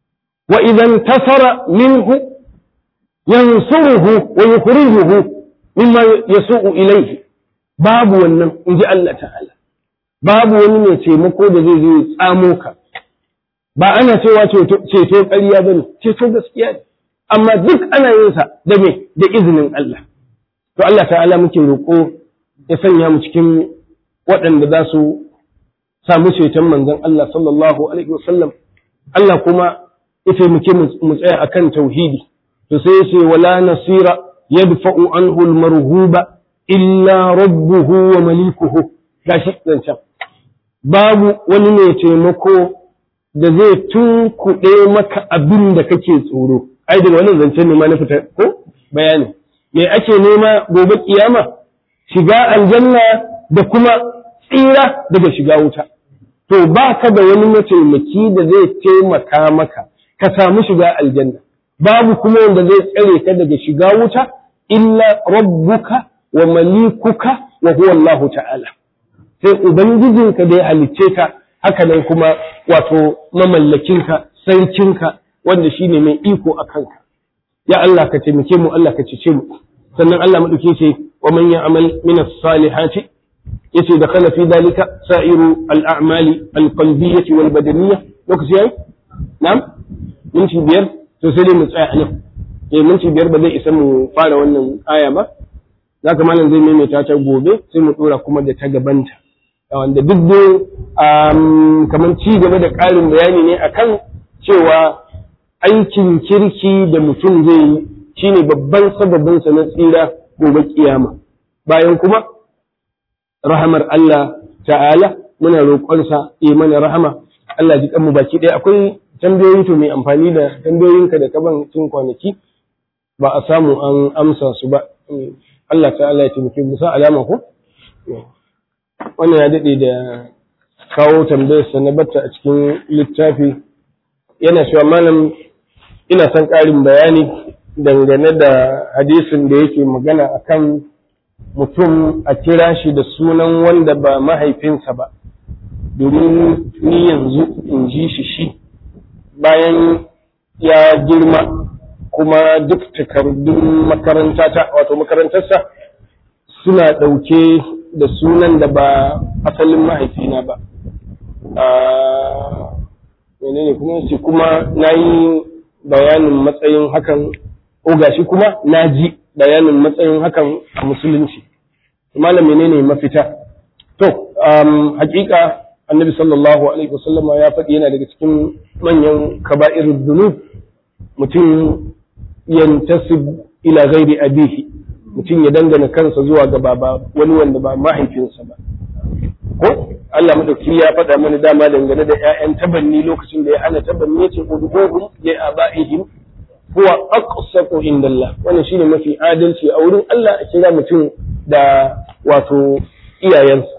wa idza intasara minhu yansuruhu wa yukhrijuhu mimma yasu'u ilayhi babu wannan in ji Allah ta'ala babu wani mai taimako da zai zo ya tsamo ka ba ana cewa ceto ƙarya bane ceto gaskiya ne amma duk ana yin sa da me da izinin Allah to Allah ta'ala muke roƙo ya sanya mu cikin waɗanda za su samu ceton manzon Allah sallallahu alaihi wasallam Allah kuma ya taimake mu tsaya akan tauhidi to sai ya ce wala nasira yadfa'u anhu al-marhuba illa rabbuhu wa malikuhu gashi zancan babu wani mai taimako da zai tunkuɗe maka abin da kake tsoro ai daga wannan zancen ne ma na fita ko bayani me ake nema gobe kiyama shiga aljanna da kuma tsira daga shiga wuta to ba ka da wani mataimaki da zai taimaka maka ka samu shiga aljanna babu kuma wanda zai tsare ka daga shiga wuta illa rabbuka wa malikuka wa huwa Allah ta'ala sai ubangijinka da ya halicce ka haka nan kuma wato mamallakinka sarkinka wanda shine mai iko a kanka ya Allah ka taimake mu Allah ka cece mu sannan Allah madauke ce wa man ya'mal min as-salihati yace da kana fi dalika sa'iru al-a'mali al-qalbiyyah wal badaniyyah lokaci yayi na'am minti biyar to sai dai mu tsaya nan eh minti biyar ba zai isa mu fara wannan aya ba zaka malam zai maimaita ta gobe sai mu dora kuma da ta gabanta wanda duk dai kamar ci gaba da ƙarin bayani ne akan cewa aikin kirki da mutum zai yi shine babban sababinsa na tsira gobe kiyama bayan kuma rahamar Allah ta'ala muna roƙonsa yi mana rahama Allah ji mu baki ɗaya akwai tambayoyi to mai amfani da tambayoyinka da kaban cin kwanaki ba a samu an amsa su ba Allah ta'ala ya taimake mu sa alama ko wannan ya daɗe da kawo tambayarsa na batta a cikin littafi yana cewa malam ina son ƙarin bayani dangane da hadisin da yake magana akan mutum a kira shi da sunan wanda ba mahaifinsa ba domin ni yanzu in ji shi shi bayan ya girma kuma duk takardun makarantata wato makarantarsa suna ɗauke da sunan da ba asalin mahaifina ba menene kuma ce kuma na yi bayanin matsayin hakan o gashi kuma na ji bayanin matsayin hakan a musulunci malam menene mafita to hakika annabi sallallahu alaihi wasallama ya faɗi yana daga cikin manyan kaba'irud dunub mutum yantasib ila ghairi abihi mutum ya dangana kansa zuwa ga baba wani wanda ba mahaifinsa ba ko Allah madauki ya faɗa mana dama dangane da ƴaƴan tabanni lokacin da ya hana tabanni yace udhuhum li abaihim huwa aqsatu indallah wannan shine mafi adalci a wurin Allah a kira mutum da wato iyayensa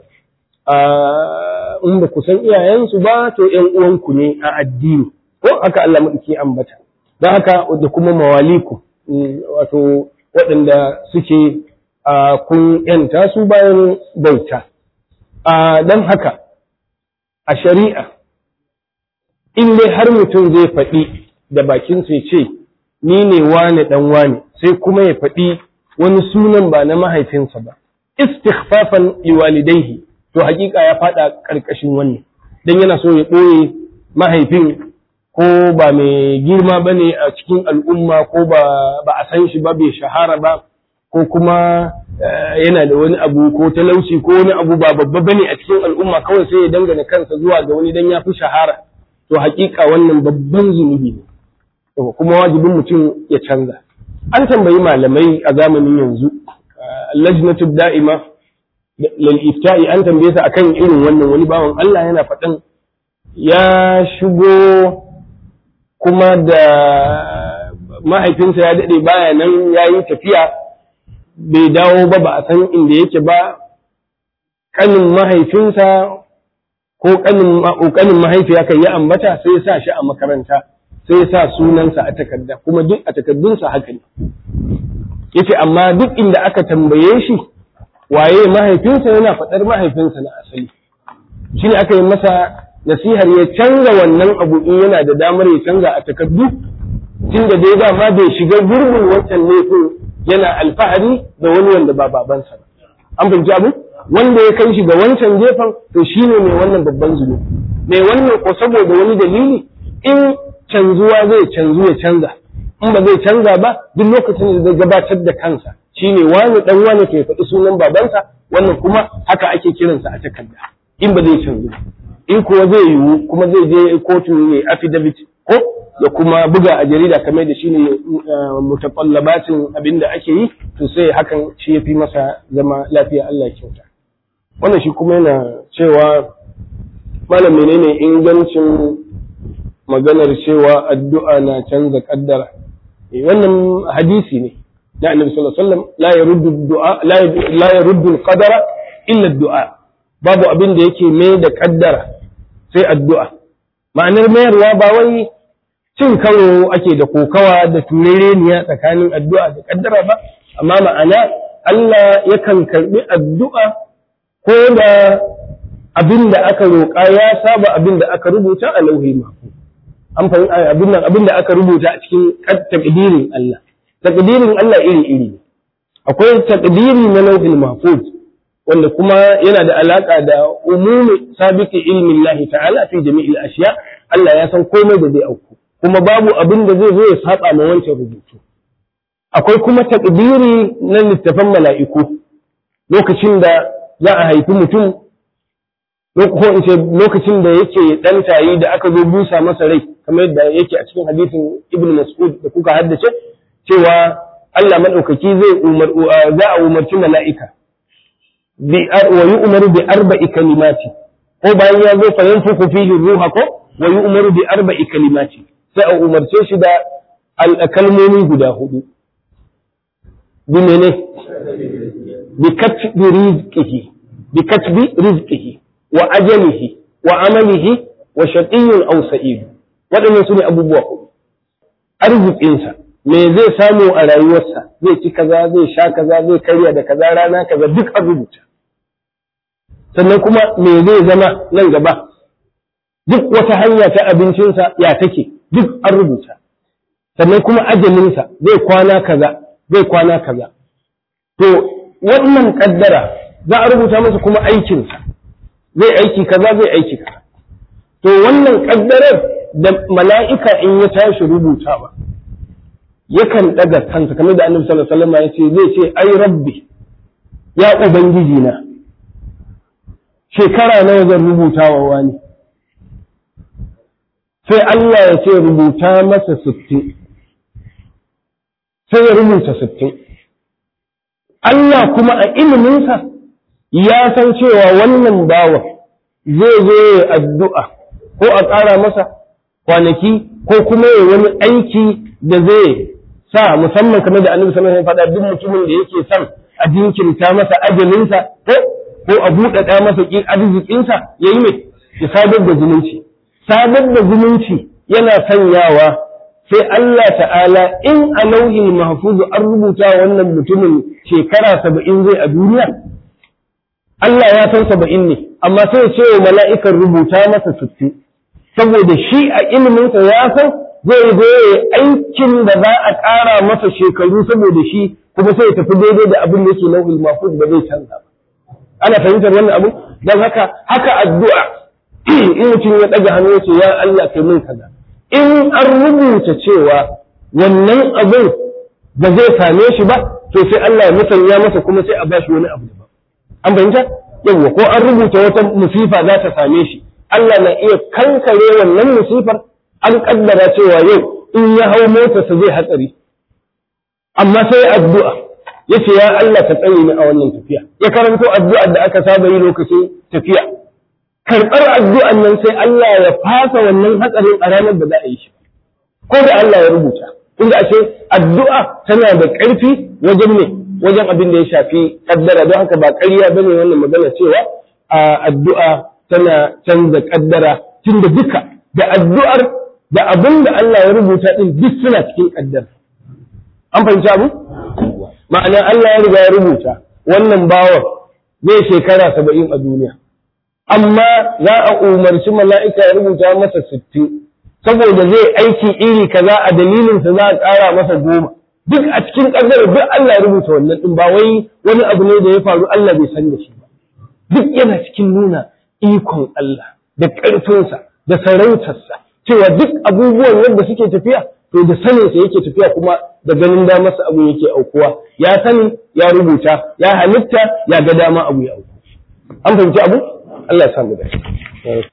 in ba ku san iyayensu ba to ƴan uwanku ne a addini ko haka Allah madauki ambata don haka da kuma mawaliku wato waɗanda suke kun ‘yanta su bayan bauta. Don haka, a shari'a, in dai har mutum zai faɗi da bakinsa ya ce, Ni ne wane ɗan wane, sai kuma ya faɗi wani sunan ba na mahaifinsa ba, istighfafan liwalidaihi, to hakika ya faɗa ƙarƙashin wannan, don yana so ya ɓoye mahaifin ko ba mai girma ba ne a cikin al'umma ko ba a san shi ba bai shahara ba ko kuma yana da wani abu ko talauci ko wani abu ba babba ba ne a cikin al'umma kawai sai ya dangana kansa zuwa ga wani dan ya fi shahara to hakika wannan babban zunubi ne kuma wajibin mutum ya canza an tambayi malamai a zamanin yanzu lajnatu da'ima lal ifta'i an tambaye sa akan irin wannan wani bawan Allah yana faɗan ya shigo kuma da mahaifinsa ya daɗe baya nan ya yi tafiya bai dawo ba ba a san inda yake ba ƙanin mahaifinsa ko ƙanin mahaifiya kan yi ambata sai ya sa shi a makaranta sai ya sa sunansa a takarda kuma duk a takardunsa haka ne yace amma duk inda aka tambaye shi waye mahaifinsa yana faɗar mahaifinsa na asali shi ne aka yi masa nasihar ya canza wannan abu in yana da damar ya canza a takardu tun da dai dama bai shiga gurbin wancan laifin yana alfahari da wani wanda ba babansa ba an fahimci abu wanda ya kai shi ga wancan gefen to shine mai wannan babban zunubi mai wannan ko saboda wani dalili in canzuwa zai canzu ya canza in ba zai canza ba duk lokacin da zai gabatar da kansa shine wani dan wani ke faɗi sunan babansa wannan kuma haka ake kiransa a takarda in ba zai canzu in kuwa zai yiwu kuma zai je kotu ne affidavit ko ya kuma buga a jarida kamar da shine mutaqallabatin abin da ake yi to sai hakan shi yafi masa zama lafiya Allah ya kyauta wannan shi kuma yana cewa malam menene ingancin maganar cewa addu'a na canza kaddara wannan hadisi ne na annabi sallallahu alaihi wasallam la yaruddu du'a la yaruddu al-qadara illa ad-du'a babu abin da yake mai da kaddara sai addu'a ma'anar mayarwa ba wai cin karo ake da kokawa da turereniya tsakanin addu'a da kaddara ba amma ma'ana Allah yakan karbi addu'a ko da abin da aka roƙa ya saba abin da aka rubuta a lauhi mahfuz an fahimta abin nan abin da aka rubuta a cikin takdirin Allah takdirin Allah iri iri akwai takdiri na lauhil mahfuz wanda kuma yana da alaka da umumi sabiki ilmin Allah ta'ala fi jami'il ashiya Allah ya san komai da zai auku kuma babu abin da zai zo ya saba ma wancan rubutu akwai kuma takdiri na littafan mala'iku lokacin da za a haifi mutum ko in ce lokacin da yake dan tayi da aka zo busa masa rai kamar yadda yake a cikin hadisin Ibn Mas'ud da kuka haddace cewa Allah madaukaki zai umar za a umarci mala'ika bi wa yu'maru bi arba'i kalimati ko bayan ya zo fa yanfuku fihi ruha ko wa yu'maru bi arba'i kalimati sai a umarce shi da kalmomi guda hudu bi mene bi katbi rizqihi bi katbi rizqihi wa ajalihi wa amalihi wa shaqiyyun aw sa'id waɗannan su ne abubuwa hudu arzikinsa me zai samu a rayuwarsa zai ci kaza zai sha kaza zai karya da kaza rana kaza duk an rubuta sannan kuma me zai zama nan gaba duk wata hanya ta abincinsa ya take duk an rubuta sannan kuma ajalinsa zai kwana kaza zai kwana kaza to wannan kaddara za a rubuta masa kuma aikinsa zai aiki kaza zai aiki kaza to wannan kaddarar da mala'ika in ya tashi rubutawa yakan daga kansa kamar da annabi sallallahu alaihi wasallam ya ce zai ce ai rabbi ya ubangiji na shekara nawa zan rubutawa wani sai Allah ya ce rubuta masa sittin sai ya rubuta sittin Allah kuma a iliminsa ya san cewa wannan bawa zai zo ya addu'a ko a ƙara masa kwanaki ko kuma ya wani aiki da zai sa musamman kamar da annabi sallallahu alaihi wasallam faɗa duk mutumin da yake son a jinkirta masa ajalinsa ko ko a buɗaɗa masa arzikinsa ya yi mai ya sadar da zumunci sadar da zumunci yana sanyawa sai Allah ta'ala in a lauhin mahfuzu an rubuta wannan mutumin shekara saba'in zai a duniya Allah ya san saba'in ne amma sai ya ce wa mala'ikan rubuta masa sittin saboda shi a iliminsa ya san zai zo aikin da za a ƙara masa shekaru saboda shi kuma sai ya tafi daidai da abin da yake lauhin mahfuz ba zai canza ba ana fahimtar wannan abu don haka haka addu'a in mutum ya ɗaga hannu ya ce ya Allah kai min kaza in an rubuta cewa wannan abin ba zai same shi ba to sai Allah ya musanya masa kuma sai a ba shi wani abu daban an fahimta yawwa ko an rubuta wata musifa za ta same shi Allah na iya kankare wannan musifar an kaddara cewa yau in ya hau motarsa zai hatsari amma sai addu'a yace ya Allah ka tsare ni a wannan tafiya ya karanto addu'ar da aka saba yi lokacin tafiya karɓar addu'an nan sai Allah ya fasa wannan hatsarin a ranar da za a yi shi ko da Allah ya rubuta inda ashe addu'a tana da ƙarfi wajen ne wajen abin da ya shafi kaddara don haka ba ƙarya bane wannan magana cewa a addu'a tana canza kaddara tunda duka da addu'ar da abin da Allah ya rubuta din duk suna cikin kaddara an fahimci abu ma'ana Allah ya riga ya rubuta wannan bawan zai shekara saba'in a duniya amma za a umarci mala'ika ya rubuta masa sittin saboda zai aiki iri kaza a dalilinsa za a ƙara masa goma duk a cikin kaddara duk Allah ya rubuta wannan din ba wai wani abu ne da ya faru Allah bai san da shi ba duk yana cikin nuna ikon Allah da ƙarfinsa da sarautarsa cewa duk abubuwan yadda suke tafiya to da saninsa yake tafiya kuma da ganin damarsa abu yake aukuwa ya sani ya rubuta ya halitta ya ga dama abu ya auku an fahimci abu Allah ya samu da